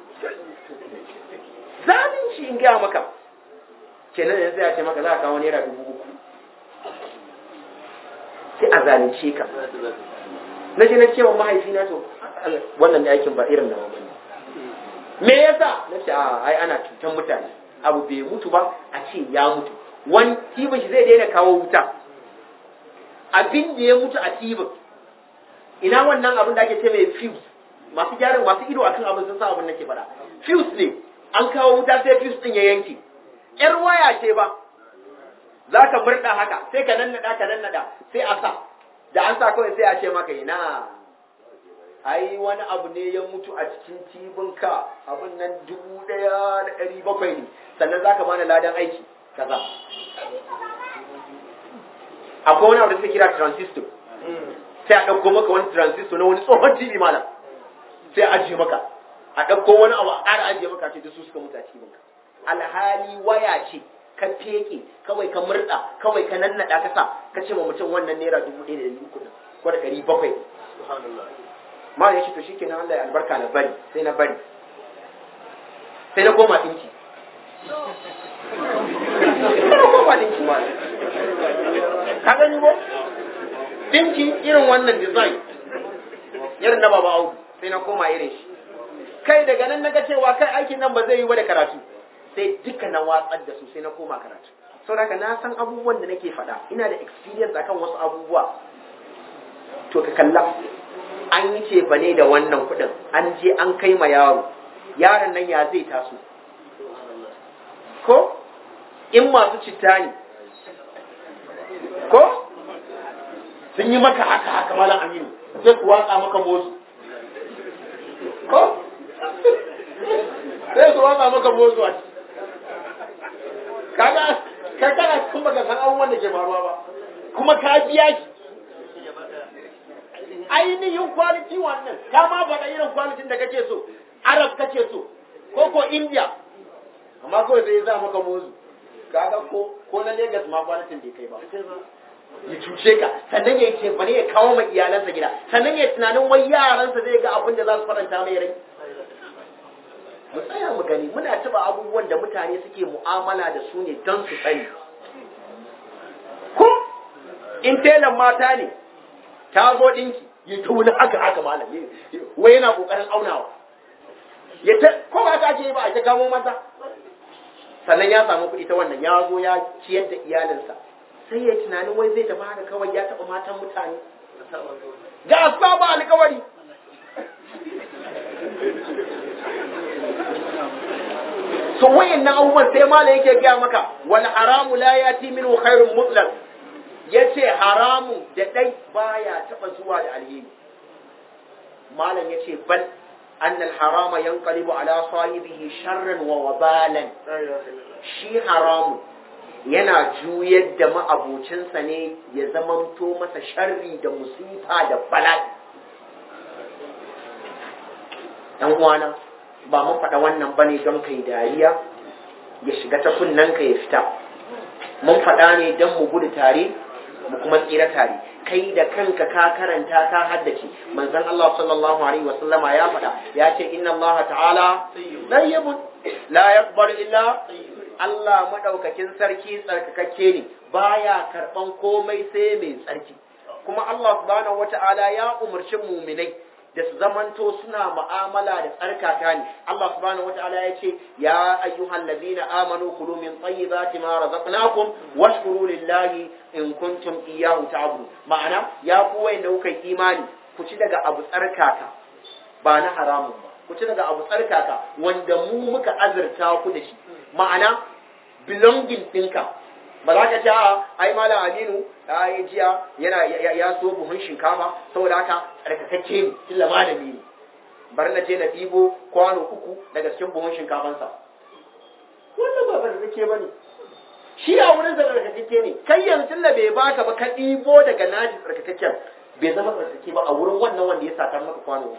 zalunci in gaya maka kenan yanzu ya ce maka za a kawo naira dubu uku sai a zalunce ka na je na cewa mahaifina to wannan da aikin ba irin na mamani me yasa na ce a ai ana cutan mutane abu bai mutu ba a ce ya mutu wani tibin shi zai daina kawo wuta abin da ya mutu a tibin ina wannan abin da ake ce mai fuse masu gyaran masu ido akan abin sun sa abin nake faɗa fuse ne an kawo wuta sai fuse din ya yanke yar waya ce ba za ka murɗa haka sai ka nannaɗa ka nannaɗa sai a sa da an sa kawai sai a ce maka ina ai wani abu ne ya mutu a cikin tibinka abin nan dubu ɗaya da ɗari bakwai ne sannan za ka bani ladan aiki kaza akwai wani abu da suke kira transistor sai a ɗauko maka wani transistor na wani tsohon tv malam sai a ajiye maka a ɗauko wani abu a ƙara ajiye maka ce da su suka mutu a tibinka alhali waya ce ka feke kawai ka murda kawai ka nannaɗa ka sa ka ce ma mutum wannan naira dubu ɗaya da ɗari uku ko da ɗari bakwai ma ya ce to shikenan Allah ya albarka na bari sai na bari sai na koma ɗinki sai na koma ɗinki ma ka gani ko ɗinki irin wannan design irin na baba audu sai na koma irin shi kai daga nan na ga cewa kai aikin nan ba zai yi ba da karatu sai duka na watsar da su sai na koma karatu saboda na san abubuwan da nake faɗa ina da experience akan wasu abubuwa to ka kalla an yi ce ne da wannan kuɗin an je an kai ma yaro yaron nan ya zai taso ko in masu citta ne ko sun yi maka haka haka malam aminu sai ku watsa maka motsu ko sai su watsa maka motsu a kaga kai kana kun baka san abubuwan da ke faruwa ba kuma ka biya shi ainihin kwaliti wannan ka ma faɗa irin kwalitin da kake so arab kake so ko ko india amma kawai sai za maka mozu kaga ko ko na Legas ma kwalitin bai kai ba ya cuce ka sannan ya ce bane ya kawo ma iyalansa gida sannan ya tunanin wai yaransa zai ga abin da za su faranta mai rai mu tsaya mu gani muna taba abubuwan da mutane suke mu'amala da su ne don su sani ko in telan mata ne ta zo dinki ya ta wani haka haka malam wai yana kokarin aunawa ya ta ko ba ta ake ba a ta kamo mata sannan ya samu kuɗi ta wannan ya zo ya ciyar da iyalinsa sai ya tunanin wai zai tafi haka kawai ya taɓa matan mutane ga saba alkawari so wayannan abubuwan sai malam yake gaya maka wal haramu la yati minhu khairun mutlaq yace haramu da dai baya taba zuwa da alheri malam yace bal أن الحرام ينقلب على صاحبه شرا ووبالا shi haramu yana juyar da ma'abocinsa ne ya zamanto masa sharri da musifa da bala'i ɗan uwana ba mun faɗa wannan ba ne don kai dariya ya shiga ta kunnen ka ya fita mun faɗa ne don mu gudu tare mu kuma tsira tare kai da kanka ka karanta ka haddace manzon Allah sallallahu alaihi wasallama ya faɗa ya ce inna Allah ta'ala tayyibun la yaqbalu illa Allah madaukakin sarki tsarkakakke ne baya karban komai sai mai tsarki kuma Allah subhanahu wata'ala ya umarci muminai da su zamanto suna mu'amala da tsarkaka ne Allah subhanahu wata'ala ya ce ya ayyuhal ladina amanu kulu min tayyibati ma razaqnakum washkuru lillahi in kuntum iyyahu ta'budun ma'ana ya ku wanda kuka imani ku ci daga abu tsarkaka ba na haramun ba ku ci daga abu tsarkaka wanda mu muka azurta ku da shi ma'ana belonging ɗinka ba za ka ce a ai malam aminu ya yi jiya yana ya so buhun shinkafa saboda haka tsarkakakke ne tilla malami ne bari na je na ɗibo kwano uku daga cikin buhun shinkafansa wannan ba tsarkakakke ba ne shi a wurin tsarkakakke ne kai yanzu tilla bai baka ba ka ɗibo daga naji tsarkakakken bai zama tsarkake ba a wurin wannan wanda ya satar maka kwano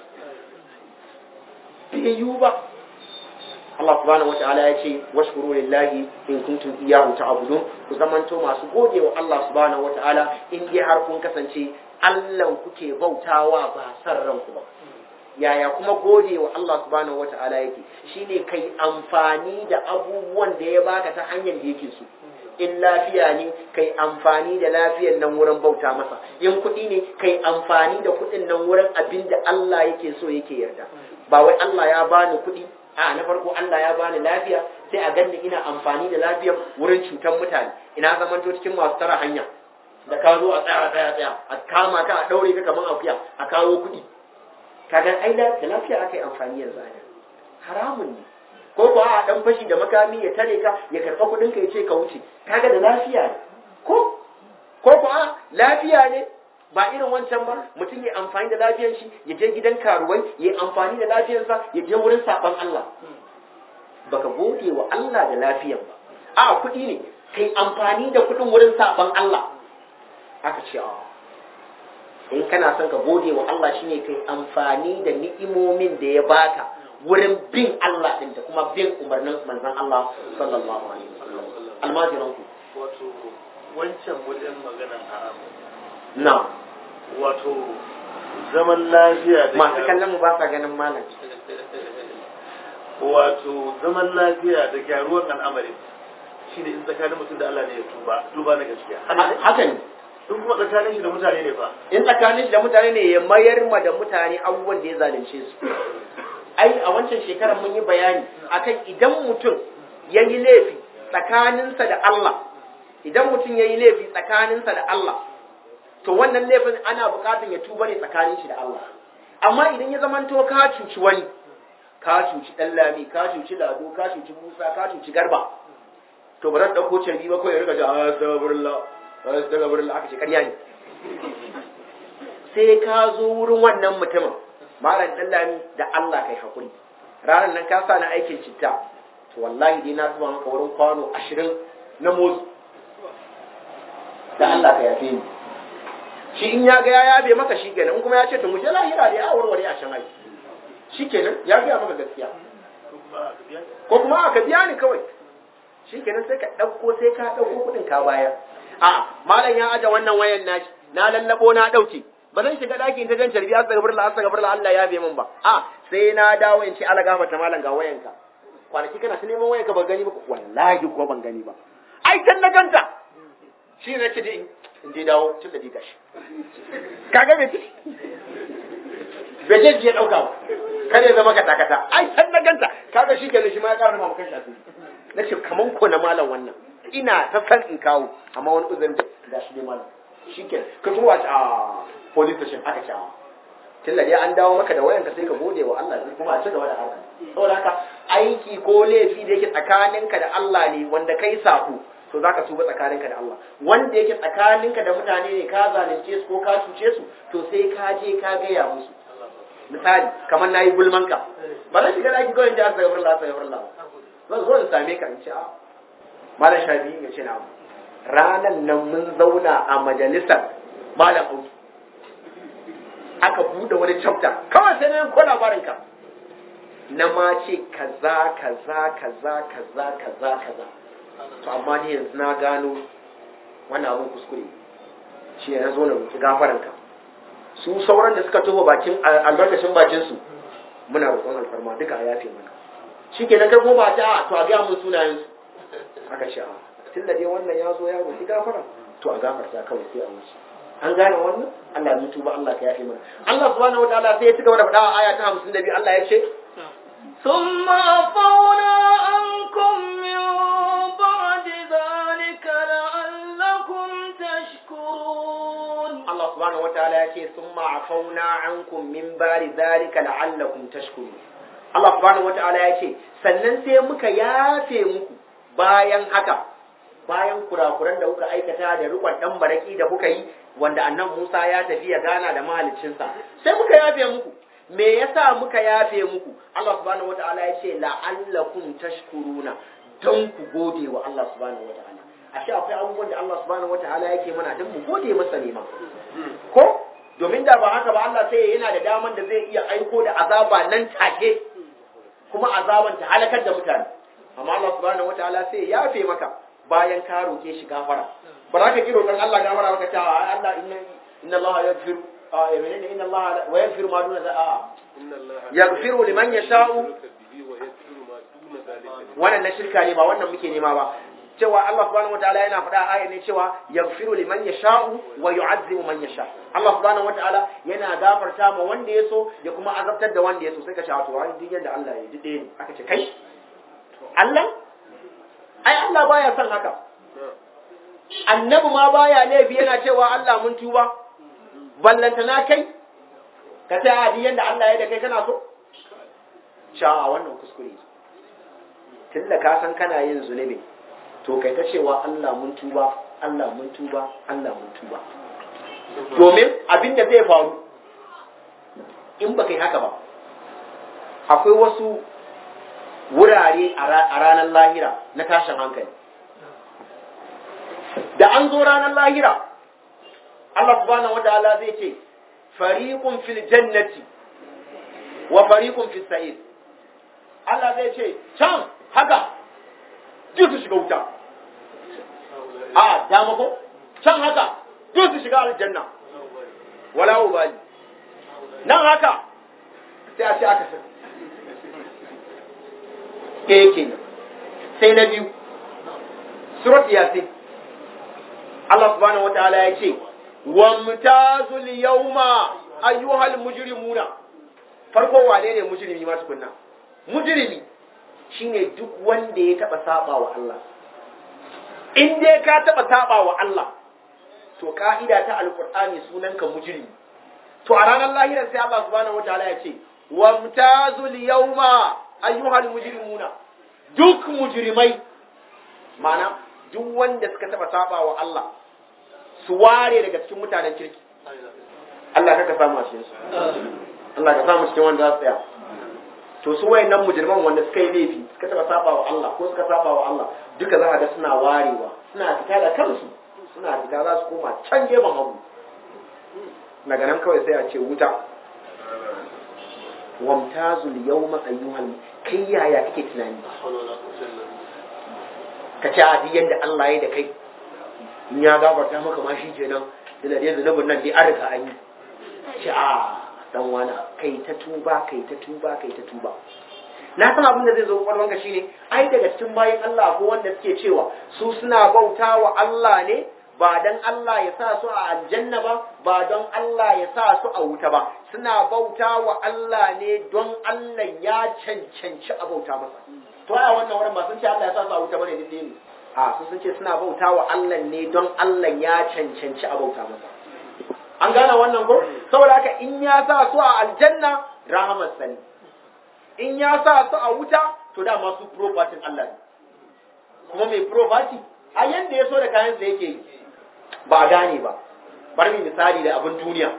bai yiwu ba Allah subhanahu wataala ya ce washkuru lillahi in kuntum iyyahu ta'budun ku zamanto masu gode wa Allah subhanahu wataala in dai har kun kasance Allah kuke bautawa ba san ranku ba yaya kuma gode wa Allah subhanahu wataala yake shine kai amfani da abubuwan da ya baka ta hanyar da yake so in lafiya ne kai amfani da lafiyar nan wurin bauta masa in kuɗi ne kai amfani da kuɗin nan wurin abin da Allah yake so yake yarda ba wai Allah ya bani kuɗi a na farko Allah ya bani lafiya sai a ganni ina amfani da lafiyar wurin cutar mutane ina zamanto cikin masu tara hanya da ka zo a tsaya tsaya tsaya a kama ka a daure ka kamar akuya a kawo kuɗi kaga ai da lafiya aka yi amfani yanzu a haramun ne ko ko a dan fashi da makami ya tare ka ya karɓa kuɗin ka ya ce ka wuce kaga da lafiya ne ko ko ko a lafiya ne ba irin wancan ba mutum ya amfani da lafiyar shi ya je gidan karuwai ya amfani da lafiyarsa ya je wurin saban Allah baka gode wa Allah da lafiyar ba a kuɗi ne kai amfani da kuɗin wurin saban Allah aka ce a in kana son ka gode wa Allah shine kai amfani da ni'imomin da ya baka wurin bin Allah din da kuma bin umarnin manzon Allah sallallahu alaihi wasallam almajiran ku wato wancan wajen maganan haram na wato zaman lafiya da masu kallon mu ba sa ganin malam wato zaman lafiya da gyaruwar al'amari shine in tsakanin mutum da Allah ne ya tuba tuba na gaskiya haka ne in kuma tsakanin shi da mutane ne fa in tsakanin shi da mutane ne ya mayar ma da mutane abubuwan da ya zalunce su ai a wancan shekarar mun yi bayani akan idan mutum ya yi laifi tsakaninsa da Allah idan mutum ya yi laifi tsakaninsa da Allah to wannan laifin ana buƙatar ya tuba ne tsakanin shi da Allah amma idan ya zamanto ka cuci wani ka cuci ɗan lami ka cuci lado ka cuci musa ka cuci garba to ba zan ɗauko carbi ba kawai ya rika ji astagfirullah astagfirullah aka ce ƙarya ne sai ka zo wurin wannan mutumin malam ɗan lami da Allah kai hakuri ranar nan ka sa na aikin citta to wallahi dai na zuba maka wurin kwano ashirin na motsi da Allah ka yafe ni shi in ya ga ya yabe maka shi kenan in kuma ya ce to mu je lahira da ya warware a shan aiki shi kenan ya gaya maka gaskiya ko kuma aka biya ni kawai shi kenan sai ka ɗauko sai ka ɗauko kuɗin ka bayar a malam ya aje wannan wayan nashi na lallabo na ɗauke ba zan shiga ɗakin ta jan carbi astaghfirullah astaghfirullah Allah ya bai min ba a sai na dawo in ce ala gafarta malam ga wayanka kwanaki kana ta neman wayanka ba gani ba wallahi ko ban gani ba ai can na ganta shi ne ce dai in dai dawo tun da diga shi kaga bai ci bai je je dauka ba kar ya zama kata kata ai can na ganta kaga shi kenan shi ma ya ƙara ma kan shafi na ce kaman ko na malam wannan ina ta san in kawo amma wani uzurin da ga shi ne malam shi kenan ka tuwa a police station aka ce a tilla dai an dawo maka da wayanka sai ka gode wa Allah sai kuma a ci gaba da haka saboda haka aiki ko laifi da yake tsakaninka da Allah ne wanda kai sako to zaka tuba tsakaninka da Allah wanda yake tsakaninka da mutane ne ka zalunce su ko ka cuce su to sai ka je ka gaya musu misali kamar nayi gulman ka ba zan shiga daki kawai in ji astaghfirullah astaghfirullah zan zo in same ka in ce a malam shafi ya ce na ranan nan mun zauna a majalisar malam auki aka bude wani chapter kawai sai na ko labarin ka na ma ce kaza kaza kaza kaza kaza kaza to amma ni yanzu na gano wannan abun kuskure shi ya zo na roki gafaran ka su sauran da suka tofa bakin albarkacin bakin su muna roƙon alfarma duka a yafe mana shikenan kai kuma ba ta to a ga mun sunayen su aka ce a tunda dai wannan ya zo ya roki gafara to a gafarta kawai sai a wuce an gane wannan Allah ya tuba Allah ka yafe mana Allah subhanahu wataala sai ya ci gaba da faɗa a aya ta 52 Allah ya ce ثم عفونا عنكم من بعد ذلك لعلكم تشكرون Allah subhanahu wataala ya ce summa afauna ankum min bari zalika la'allakum tashkurun Allah subhanahu wataala ya ce sannan sai muka yafe muku bayan haka bayan kurakuran da kuka aikata da rikon dan baraki da kuka yi wanda annan Musa ya tafi ya gana da mahaliccinsa sai muka yafe muku me yasa muka yafe muku Allah subhanahu wataala ya ce la'allakum tashkuruna don ku gode wa Allah subhanahu wataala ashe akwai abubuwan da Allah subhanahu wataala yake mana don mu gode masa ne ma ko domin da ba haka ba Allah sai yana da daman da zai iya aiko da azaba nan take kuma azaban ta halakar da mutane amma Allah subhanahu wataala sai ya yafe maka bayan ka roke shi gafara ba za ka ki roƙon Allah gafara maka ta Allah inna inna Allah yaghfiru a menene inna Allah wa yaghfiru ma duna za'a yaghfiru liman yasha'u wannan na shirka ne ba wannan muke nema ba cewa Allah subhanahu wataala yana faɗa a ayar ne cewa yaghfiru liman yasha'u wa yu'azzibu man yasha Allah subhanahu wataala yana gafarta ma wanda ya so ya kuma azabtar da wanda ya so sai ka ce to wani duk yadda Allah ya ji ɗaya ne aka ce kai Allah ai Allah baya son haka annabi ma baya laifi yana cewa Allah mun tuba ballantana kai ka ce a duk yadda Allah ya da kai kana so sha wannan kuskure tunda ka san kana yin zunubi to kai ta cewa Allah mun tuba Allah mun tuba Allah mun tuba domin abin da zai faru in ba kai haka ba akwai wasu wurare a ranar lahira na tashin hankali da an zo ranar lahira Allah subhanahu wa ta'ala zai ce fariqun fil jannati wa fariqun fis sa'ir Allah zai ce can haka duk su shiga wuta a dama ko can haka duk su shiga aljanna wala ubali nan haka sai a ce aka san ɗaya kenan sai na biyu surat yasin Allah subhanahu wa ta'ala ya ce wa mutazul yawma ayyuhal mujrimuna farko wane ne mujrimi ma tukunna mujrimi shine duk wanda ya taba saba wa Allah in dai ka taba saba wa Allah to ka'ida ta alqur'ani sunanka mujrimi to a ranar lahira sai Allah subhanahu wataala ya ce wa mutazul yawma ayyuhal mujrimuna duk mujrimai mana duk wanda suka taba saba wa Allah su ware daga cikin mutanen kirki Allah ka samu a cikin su Allah ka samu cikin wanda za su tsaya to su wayannan mujirman wanda suka yi laifi suka taba saba wa Allah ko suka saba wa Allah duka za a ga suna warewa suna fita da kansu suna fita za su koma can gefen hagu daga nan kawai sai a ce wuta wamtazul yawma ayyuhal kai yaya kake tunani ka ce a yadda Allah ya da kai in ya gafarta maka ma shi kenan da da zunubin nan dai an riga an yi ce a dan wana kai ta tuba kai ta tuba kai ta tuba na san abin da zai zo kwalwanka shine ai daga cikin bayan Allah ko wanda suke cewa su suna bauta wa Allah ne ba dan Allah ya sa su a aljanna ba ba don Allah ya sa su a wuta ba suna bauta wa Allah ne don Allah ya cancanci a bauta masa to a wannan wurin ba sun ce Allah ya sa su a wuta bane din ne a su sun ce suna bauta wa Allah ne don Allah ya cancanci a bauta masa an gane wannan ko saboda haka in ya sa su a aljanna rahamar sani in ya sa su a wuta to dama su property Allah ne kuma mai property a yanda ya so da kayan sa yake yi ba a gane ba bar mi misali da abin duniya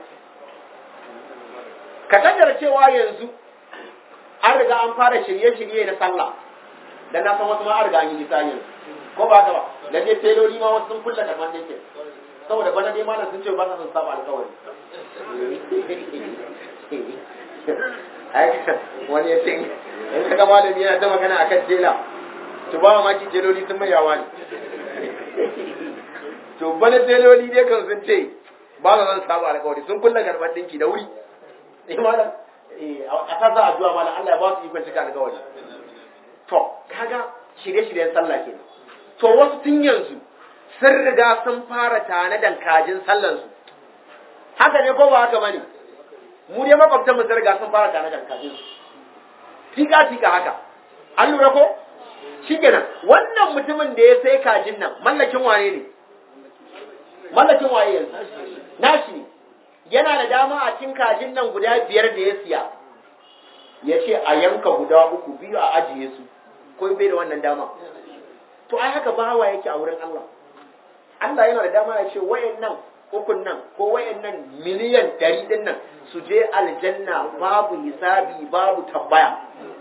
ka kaddara cewa yanzu an riga an fara shirye-shirye na sallah dan na san wasu ma an riga an yi misali ko ba haka ba dan dai teloli ma wasu sun kulla karman dinki saboda bana dai malam sun ce ba sa son saba alƙawari wani ya ce in kaga malami yana ta magana akan tela to ba ma ki teloli sun mai yawa ne to bana teloli dai kan sun ce ba sa son saba alƙawari sun kulla karman dinki da wuri eh malam eh a ta za addu'a malam Allah ya ba su ikon cika alƙawari to kaga shirye-shiryen sallah kenan to wasu tun yanzu sun riga sun fara tanadan kajin sallansu haka ne ko ba haka bane mu dai makwabtan mu sun riga sun fara tanadan kajin su tika tika haka an lura ko shikenan wannan mutumin da ya sai kajin nan mallakin wane ne mallakin waye yanzu nashi ne yana da dama a cikin kajin nan guda biyar da ya siya ya ce a yanka guda uku biyu a ajiye su ko bai da wannan dama to ai haka bawa yake a wurin Allah Allah yana da dama ya ce wayannan ukun nan ko wayannan miliyan ɗari din nan su je aljanna babu hisabi babu tambaya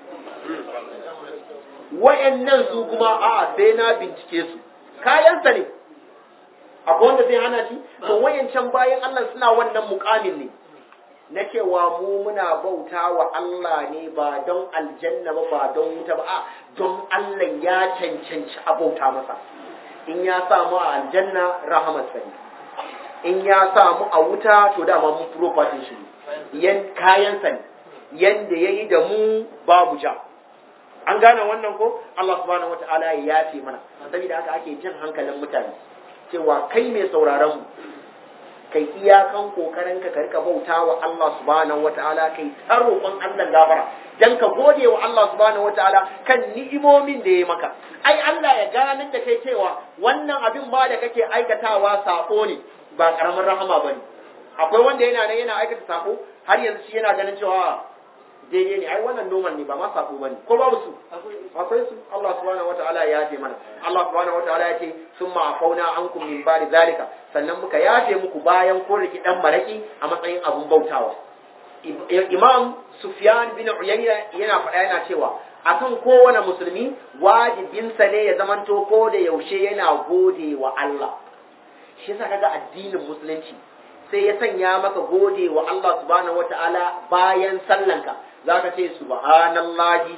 wayannan su kuma a sai na bincike su kayansa ne akwai wanda zai hana shi to wayancan bayan Allah suna wannan mukamin ne na cewa mu muna bauta wa Allah ne ba don aljanna ba ba don wuta ba a don Allah ya cancanci a bauta masa in ya samu a aljanna rahamarsa ne in ya samu a wuta to dama mun property shi yan kayansa ne yanda yayi da mu babu ja an gane wannan ko Allah subhanahu wataala ya yafe mana saboda haka ake jin hankalin mutane cewa kai mai sauraron mu kai iyakan kokarin ka rika bauta wa Allah subhanahu wataala kai ta roƙon Allah gafara dan ka gode wa Allah subhanahu wataala kan ni'imomin da ya maka ai Allah ya ganin da kai cewa wannan abin ma da kake aikatawa sako ne ba karamin rahama bane akwai wanda yana nan yana aikata sako har yanzu shi yana ganin cewa daidai ne ai wannan noman ne ba ma sako bane ko babu su akwai su Allah subhanahu wataala ya yafe mana Allah subhanahu wataala ya ce summa afauna ankum min ba'di zalika sannan muka yafe muku bayan kun riki dan maraki a matsayin abun bautawa Imam Sufyan bin Uyayna yana faɗa yana cewa akan kowane musulmi wajibinsa ne ya zamanto ko da yaushe yana gode wa Allah shi yasa kaga addinin musulunci sai ya sanya maka gode wa Allah subhanahu wataala bayan sallanka zaka ce subhanallahi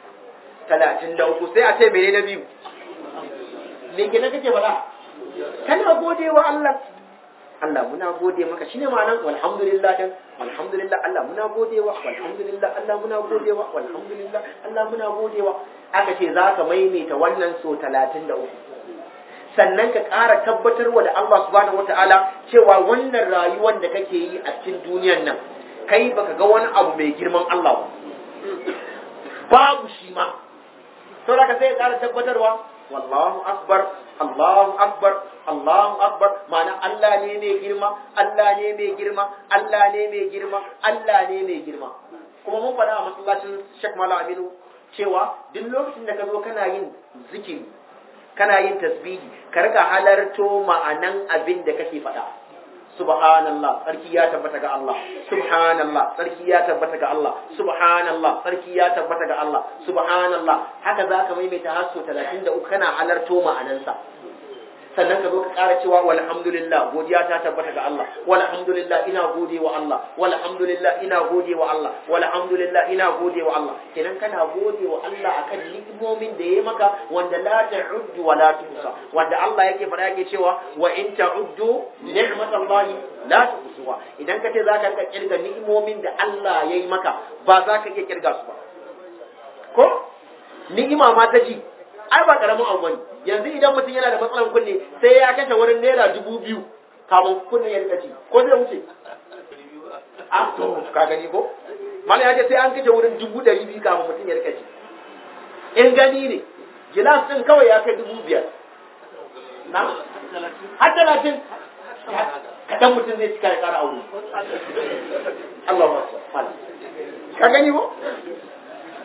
33 sai a ce mene na biyu me kenan kake faɗa kana gode wa Allah Allah muna gode maka shine ma'anar walhamdulillah dan walhamdulillah Allah muna godewa walhamdulillah Allah muna godewa walhamdulillah Allah muna godewa aka ce zaka maimaita wannan so 33 sannan ka ƙara tabbatarwa da Allah subhanahu wata'ala cewa wannan rayuwar da kake yi a cikin duniyar nan kai baka ga wani abu mai girman Allah ba babu shi ma saboda ka sai ya ƙara tabbatarwa wallahu akbar Allahu akbar Allahu akbar ma'ana Allah ne mai girma Allah ne mai girma Allah ne mai girma Allah ne mai girma kuma mun faɗa a masallacin Sheikh Malam Aminu cewa duk lokacin da ka zo kana yin zikiri kana yin tasbihi ka rika halarto ma'anan abin da kake faɗa subhanallah sarki ya tabbata ga Allah subhanallah sarki ya tabbata ga Allah subhanallah sarki ya tabbata ga Allah subhanallah haka zaka maimaita har so 33 kana halarto ma'anansa sannan ka zo ka ƙara cewa walhamdulillah godiya ta tabbata ga Allah walhamdulillah ina gode wa Allah walhamdulillah ina gode wa Allah walhamdulillah ina gode wa Allah kenan kana gode wa Allah akan ni'imomin da yayi maka wanda la ta'uddu wa la tuhsa wanda Allah yake fara yake cewa wa in ta'uddu ni'matallahi la tuhsuha idan ka ce zaka rika kirga ni'imomin da Allah yayi maka ba za ka iya kirga su ba ko ni'ima ma ta ji ai ba karamin abu bane yanzu idan mutum yana da matsalan kunne sai ya kashe wurin naira dubu biyu kafin kunne ya rika ci ko zai wuce a to ka gani ko mala ya ce sai an kashe wurin dubu ɗari biyu kafin mutum ya rika ci in gani ne gilas ɗin kawai ya kai dubu biyar na har talatin kaɗan mutum zai cika ya ƙara aure Allah ba ka gani ko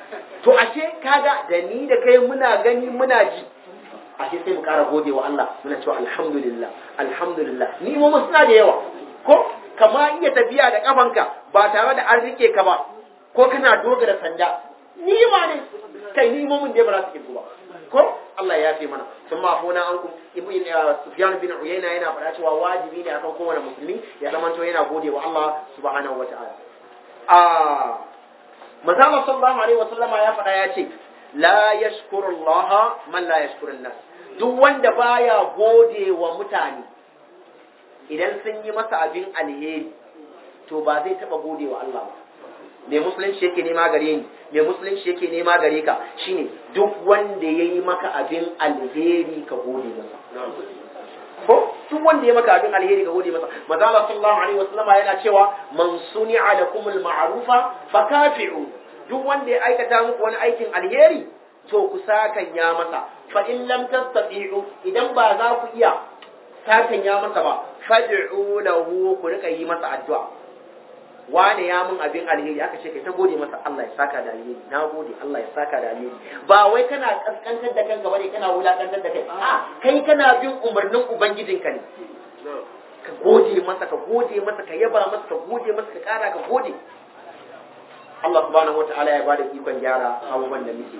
to ashe kaga da ni da kai muna gani muna ji ashe sai mu kara gode wa Allah muna cewa alhamdulillah alhamdulillah ni mu suna da yawa ko kama iya tafiya da kafanka ba tare da an rike ka ba ko kana dogara sanda ni ma ne kai ni mu mun da ba za su kirku ba ko Allah ya fi mana sun ma fona an ku ibn Sufyan bin Uyayna yana faɗa cewa wajibi ne akan kowane musulmi ya zama to yana gode wa Allah subhanahu wataala a manzo sallallahu alaihi wasallama ya faɗa ya ce la yashkuru Allah man la yashkuru nas duk wanda baya gode wa mutane idan sun yi masa abin alheri to ba zai taba gode wa Allah ba me musulunci yake nema gare ni me musulunci yake nema gare ka shine duk wanda yayi maka abin alheri ka gode masa ko duk wanda ya maka abin alheri ka gode masa manzo Allah sallallahu alaihi wasallama yana cewa man suni'a lakumul ma'rufa fakafi'u duk wanda ya aikata muku wani aikin alheri to ku sakan ya masa fa in lam tastati'u idan ba za ku iya sakan ya masa ba fad'u lahu ku rika yi masa addu'a wane ya mun abin alheri aka ce kai ta gode masa Allah ya saka da alheri na gode Allah ya saka da alheri ba wai kana kaskantar da kanka bane kana wulakantar da kai a kai kana bin umarnin ubangijinka ne ka gode masa ka gode masa ka yaba masa ka gode masa ka kara ka gode Allah subhanahu wataala ya bada ikon gyara abubuwan da muke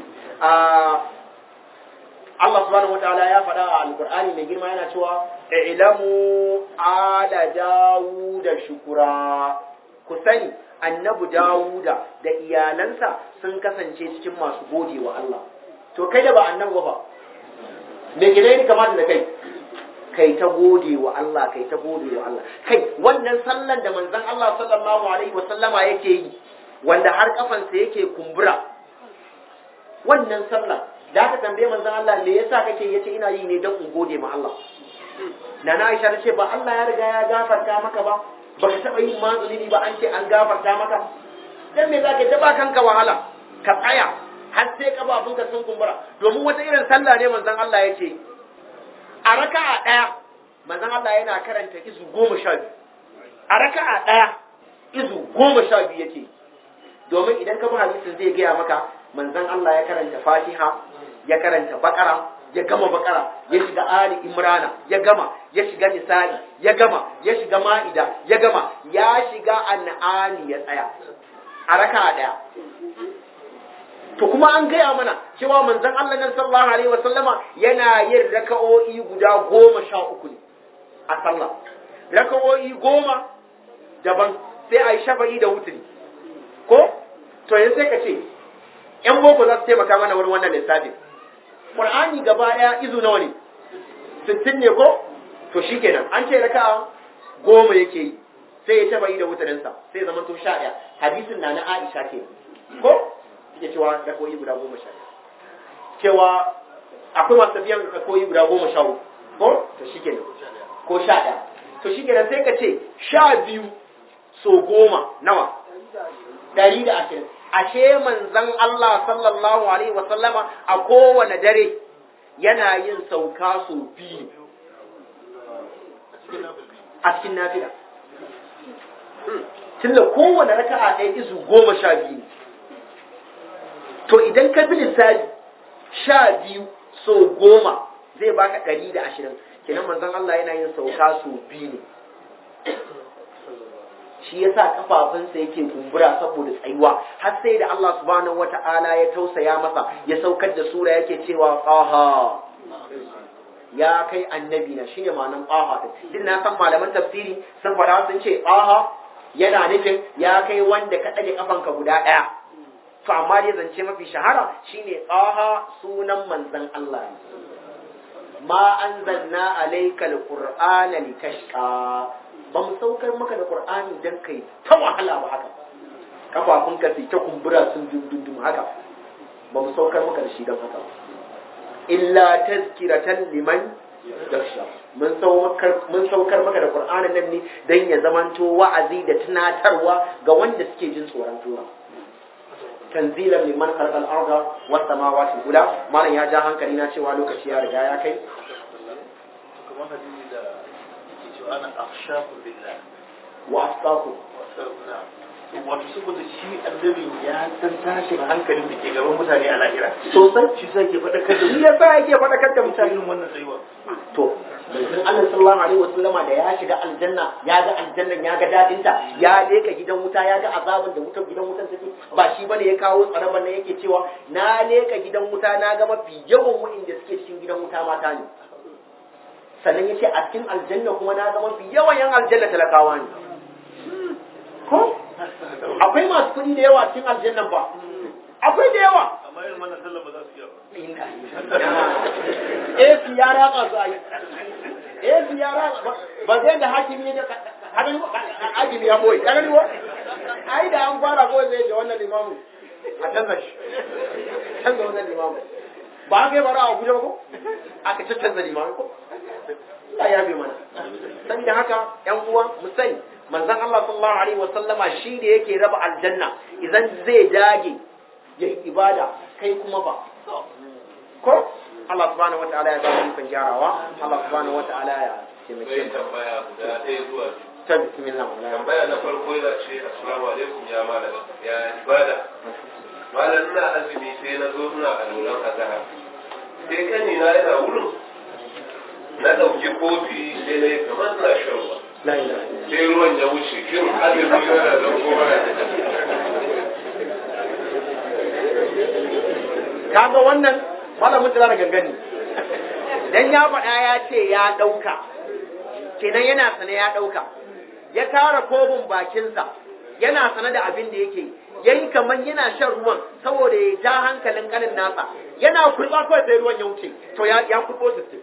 Allah subhanahu wataala ya faɗa a alqur'ani mai girma yana cewa ilamu ala dawuda shukura ku sani annabi dawuda da iyalansa sun kasance cikin masu gode wa Allah to kai da ba annabi ba me gine kamata da kai kai ta gode wa Allah kai ta gode wa Allah kai wannan sallan da manzon Allah sallallahu alaihi wa sallama yake yi wanda har kafansa yake kumbura wannan sallah da aka tambaye manzon Allah me yasa kake yace ina yi ne don in gode ma Allah Nana Aisha ta ce ba Allah ya riga ya gafarta maka ba ba ka taɓa yin mazulini ba an ce an gafarta maka dan me zaka ta ba kanka wahala ka tsaya har sai kafafunka sun kumbura domin wata irin sallah ne manzon Allah ya ce a raka'a ɗaya manzon Allah yana karanta izu goma sha biyu a raka'a ɗaya izu goma sha biyu yake domin idan ka bi hadisin zai gaya maka manzon Allah ya karanta Fatiha ya karanta Bakara ya gama Bakara ya shiga Ali Imrana ya gama ya shiga Nisa'i ya gama ya shiga Ma'ida ya gama ya shiga An'ami ya tsaya a raka'a ɗaya to kuma an gaya mana cewa manzon Allah nan sallallahu alaihi wa sallama yana yin raka'o'i guda goma sha uku ne a sallah raka'o'i goma daban sai a yi shafa'i da wuturi ko to yanzu sai ka ce yan boko za su taimaka mana wurin wannan lissafin qur'ani gaba daya izu nawa ne sittin ne ko to shikenan an ce raka'a goma yake yi sai ya shafa'i da wuturinsa sai zama to sha ɗaya hadisin na na Aisha ke ko suke cewa rakoyi guda goma sha cewa akwai masu tafiyan rakoyi guda goma sha uku ko to shi kenan ko sha ɗaya to shi kenan sai ka ce sha biyu so goma nawa ɗari da ashirin ashe manzan Allah sallallahu alaihi wa sallama a kowane dare yana yin sauka so biyu a cikin nafila tunda kowane raka'a ɗaya izu goma sha biyu to idan ka bi lissafi sha biyu so goma zai baka ɗari da ashirin kenan manzon Allah yana yin sauka so biyu ne shi yasa kafafunsa yake kumbura saboda tsayuwa har sai da Allah subhanahu wata'ala ya tausaya masa ya saukar da sura yake cewa qaha ya kai annabi na shine ma'anan qaha din din na san malaman tafsiri sun fara sun ce qaha yana nufin ya kai wanda ka ɗage kafanka guda ɗaya to amma dai zance mafi shahara shine qaha sunan manzon Allah ne ma anzalna alaykal qur'ana litashqa ba mu saukar maka da qur'ani dan kai ta wahala ba haka kafafun ka ta kumbura sun dundundum haka ba mu saukar maka da shi dan haka illa tazkiratan liman yakhsha mun saukar mun saukar maka da qur'anin nan ne dan ya zamanto wa'azi da tunatarwa ga wanda suke jin tsoron Allah tanzilan liman khalaqal arda was samawati ula malam ya ja hankali na cewa lokaci ya riga ya kai kamar hadisi da yake cewa ana akhshaku billah wa asqaku wa asqaku wato saboda shi annabin ya san tashin hankalin da ke gaban mutane a lahira sosai shi sai ke faɗakar da shi yasa yake faɗakar da mutane irin wannan tsayuwa to manzon Allah sallallahu alaihi wasallama da ya shiga aljanna ya ga aljannan ya ga dadin ta ya leka gidan wuta ya ga azabin da wutar gidan wutan take ba shi bane ya kawo tsaraban nan yake cewa na leka gidan wuta na ga mafi yawan wa'inda suke cikin gidan wuta mata ne sannan yace a cikin aljanna kuma na ga mafi yawan yan aljanna talakawa ne ko akwai masu kuɗi da yawa cikin aljannan ba akwai da yawa amma irin wannan sallar ba za su iya ba AC ya ratsa su ayi AC ya ratsa ba zai da hakimi da hadin hakimi ya boye kana riwa ai da an fara ko zai da wannan limamu a canza shi canza wannan limamu ba kai bara a Abuja ba ko aka canza limamu ko Allah ya bi mana saboda haka yan uwa mu sani manzon Allah sallallahu alaihi wasallama shi da yake raba aljanna idan zai dage yayi ibada kai kuma ba ko Allah subhanahu wataala ya zama ikon gyarawa Allah subhanahu wataala ya taimake Sai mu tambaya guda ɗaya zuwa biyu. ta bismillah wallahi Tambaya na farko yana ce assalamu alaikum ya malam ya ibada. Malam ina azumi sai na zo ina aluran azhar. Sai kani na yana wurin na ɗauki kofi sai na yi kamar na shan ruwa. la ilaha illallah Sai ruwan ya wuce shin azumi yana da kowa kaga wannan malamin tana da gangani dan ya faɗa ya ce ya ɗauka kenan yana sane ya ɗauka ya kara kofin bakinsa yana sane da abin da yake yayi kaman yana shan ruwan saboda ya ja hankalin kanin nasa yana kurba kawai sai ruwan ya wuce to ya ya kurbo sittin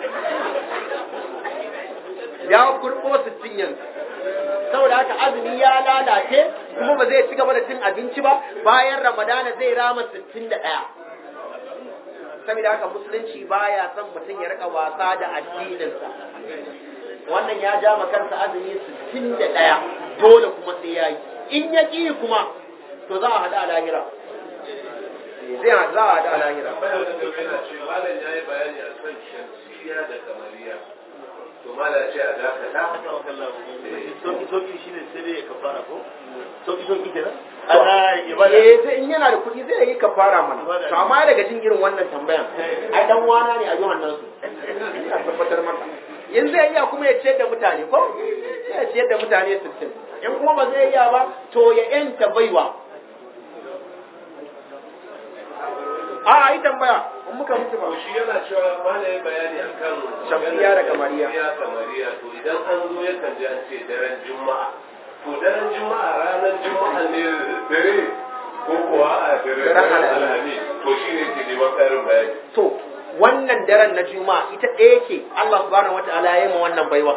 ya kurbo sittin yanzu saboda haka azumi ya lalace kuma ba zai ci gaba da cin abinci ba bayan ramadana zai rama sittin da ɗaya saboda haka musulunci baya son mutum ya rika wasa da addininsa wannan ya ja ma kansa azumi sittin da ɗaya dole kuma sai ya yi in ya ƙi kuma to za a haɗu a lahira zai ha- za a haɗu a lahira Tambaya na gaba yana ce malam ya yi bayani a kan shamsiya da kamariya. To malam ce a dakata. haka wa kallahu sauki sauki shine sai dai ya kafara ko sauki sauki kenan ana ibada eh sai in yana da kuɗi zai yi kafara mana to amma daga jin irin wannan tambayan ai dan wana ne a yi wannan su ina tabbatar maka in zai iya kuma ya ciyar da mutane ko ya ciyar da mutane 60 in kuma ba zai iya ba to ya yanta baiwa a a yi tambaya in muka mutu ba To shi yana cewa malam ya bayani a kan Shamsiya da kamariya. Shamsiya kamariya to idan an zo yakan ji an ce daren juma'a. To daren juma'a ranar juma'a ne dare ko kuwa a dare Daren daren Alhamis. alhamis. To shi ne ke neman ƙarin bayani. to wannan daren na juma'a ita ɗaya ce Allah subhanahu wata'ala ya yi ma wannan baiwa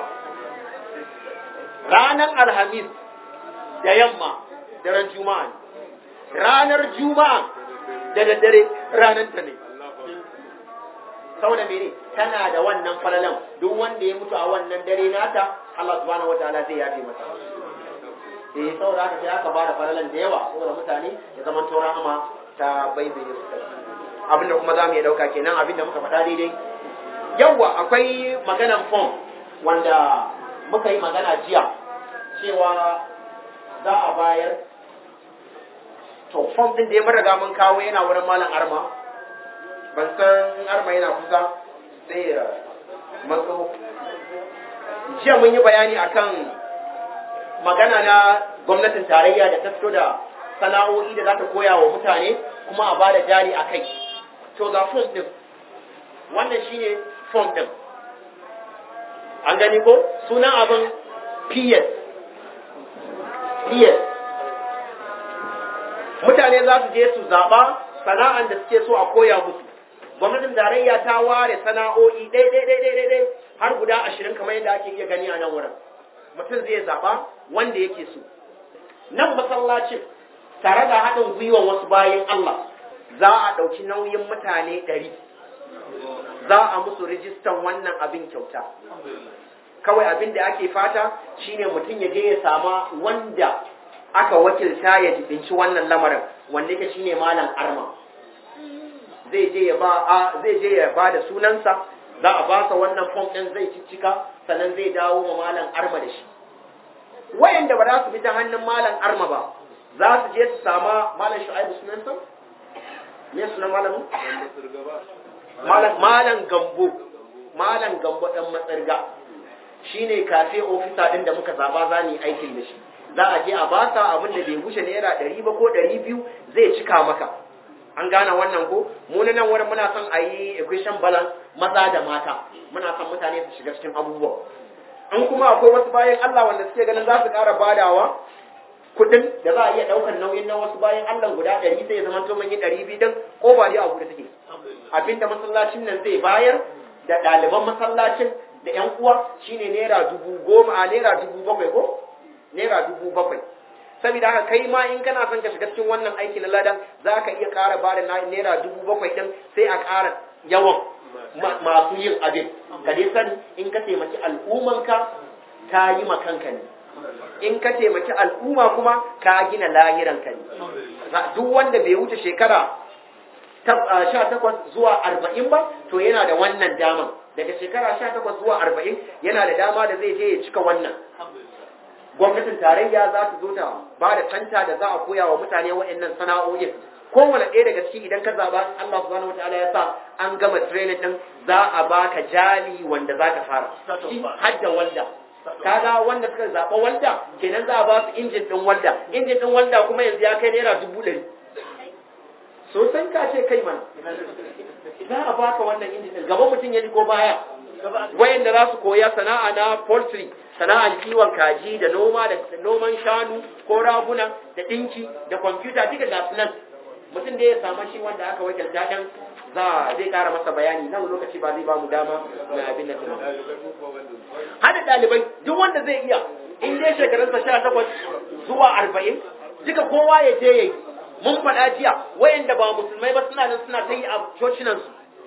ranar alhamis da yamma daren juma'a ne ranar juma'a da daddare ranar ta ne saboda mene tana da wannan falalan duk wanda ya mutu a wannan dare nata Allah subhanahu wata'ala zai yafe masa eh saboda haka sai aka bada falalan da yawa saboda mutane ya zama to rahama ta baibaye su abinda kuma za mu iya dauka kenan abinda muka faɗa daidai yawa akwai maganan form wanda muka yi magana jiya cewa za a bayar to form din da ya mun riga mun kawo yana wurin malam arma ban san arma yana kusa sai ya matso jiya mun yi bayani akan magana na gwamnatin tarayya da ta fito da sana'o'i da za ta koya wa mutane kuma a bada jari a kai to ga form din wannan shine form din an gani ko sunan abin PS PS mutane za su je su zaɓa sana'an da suke so a koya musu gwamnatin tarayya ta ware sana'o'i ɗai ɗai ɗai ɗai ɗai har guda ashirin kamar yadda ake iya gani a nan wurin mutum zai zaɓa wanda yake so nan masallacin tare da haɗin gwiwan wasu bayan Allah za a ɗauki nauyin mutane ɗari za a musu rijistan wannan abin kyauta kawai abin da ake fata shine mutum ya je ya sama wanda aka wakilta ya jibinci wannan lamarin wanda yake shine malam arma zai je ya ba a zai je ya ba da sunansa za a ba sa wannan form din zai ciccika sannan zai dawo ma malam arma da shi wayanda ba za su bi ta hannun malam arma ba za su je su sama malam shu'aibu sunansa me sunan malamin malam malam gambo malam gambo dan matsarga shine kafe ofisa din da muka zaba za mu yi aikin da shi za a je a ba sa abin da bai wuce naira ɗari ba ko ɗari biyu zai cika maka an gane wannan ko mu na nan wurin muna son a yi equation balance maza da mata muna son mutane su shiga cikin abubuwa in kuma akwai wasu bayan Allah wanda suke ganin za su ƙara badawa kuɗin da za a iya ɗaukar nauyin na wasu bayan Allah guda ɗari sai ya zama to mun yi ɗari biyu din ko ba dai abu da take abinda masallacin nan zai bayar da ɗaliban masallacin da ƴan uwa shine naira dubu goma a naira dubu bakwai ko naira dubu bakwai saboda haka kai ma in kana son ka shiga cikin wannan aiki na ladan za ka iya ƙara ba da naira dubu bakwai ɗin sai a ƙara yawan masu yin abin ka dai sani in ka taimaki al'ummanka ka yi ma kanka ne in ka taimaki al'umma kuma ka gina lahiranka ne duk wanda bai wuce shekara sha takwas zuwa arba'in ba to yana da wannan daman daga shekara sha takwas zuwa arba'in yana da dama da zai je ya cika wannan gwamnatin tarayya za ta zo ta ba da santa da za a koya wa mutane waɗannan sana'o'in kowane ɗaya daga ciki idan ka zaba Allah subhanahu wataala ya sa an gama training din za a baka jali wanda za ka fara shi hadda walda kaga wanda suka zaba walda kenan za a ba su injin din walda injin din walda kuma yanzu ya kai naira dubu ɗari sosan ka ce kai mana za a baka wannan injin din gaba mutum ya ji ko baya wayanda za su koya sana'a na poultry sana'ar kiwon kaji da noma da noman shanu ko raguna da dinki da kwamfuta duka ga su nan mutum da ya samu shi wanda aka wakilta dan za zai kara masa bayani nan lokaci ba zai ba mu dama mai abin da kuma hada dalibai duk wanda zai iya in dai shekarunsa sha takwas zuwa arba'in duka kowa ya je yayi mun faɗa jiya wayanda ba musulmai ba suna nan suna ta yi a cocinansu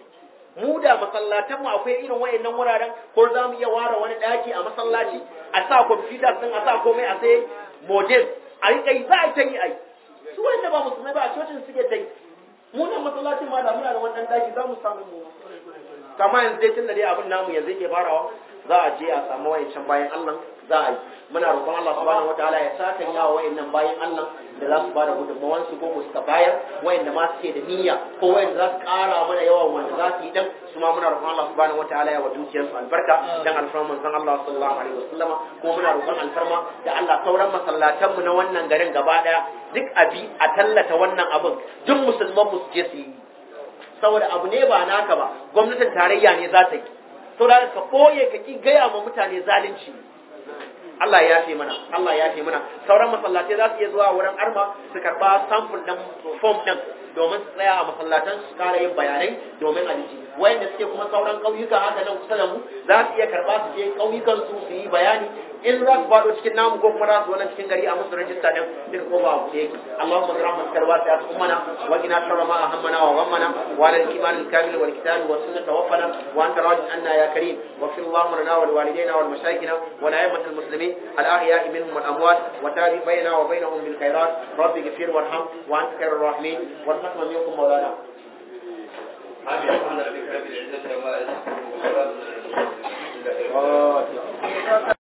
mu da masallatan mu akwai irin wayannan wuraren ko za mu iya ware wani daki a masallaci a sa kwamfuta sun a sa komai a sai model a yi kai za a ta yi ai su wanda ba musulmai ba a cocin suke ta yi mu nan masallacin ma da muna da wannan daki za mu samu mu kama yanzu dai tun da dai abin namu yanzu yake farawa za a je a samu wayancan bayan Allah za a yi muna roƙon Allah subhanahu wataala ya saka yawa wayannan bayan Allah da za su bada gudunmawan su ko suka bayar wayanda ma suke da niyya ko wayanda za su ƙara mana yawan wanda za su yi dan su ma muna roƙon Allah subhanahu wataala ya wa dukiyar su albarka dan alfarma manzon Allah sallallahu alaihi wasallam kuma muna roƙon alfarma da Allah sauran masallatan mu na wannan garin gaba daya duk abi a tallata wannan abin duk musulman mu su je su yi saboda abu ne ba naka ba gwamnatin tarayya ne za ta yi saboda ka koye ka ki gaya ma mutane zalunci Allah ya yafe mana Allah ya yafe mana sauran masallatai za su iya zuwa wurin arma su karba sample din form din domin su tsaya a masallatan su kara yin bayanai domin aliji wayanda suke kuma sauran ƙauyuka haka nan kusa da mu za su iya karba su je ƙauyukan su su yi bayani in za su faɗo cikin namu ko kuma za su wannan cikin gari a musu rajista din duka ko ba abu da yake Allahumma zira man karwa ta ummana wa qina sharra ma ahammana wa ghammana wa ala al-iman al-kamil wal kitab wa sunnah tawaffana wa anta rajin anna ya karim wa fi Allahumma lana wal walidayna wal mashayikhina wa la yamut al-muslimin al-ahya minhum wal amwat wa tari bayna wa bainahum bil khairat rabbi ighfir warham wa anta khairur rahimin warhamna minkum mawlana آمين. الحمد لله رب العزة وما يصفون وسلام على المرسلين.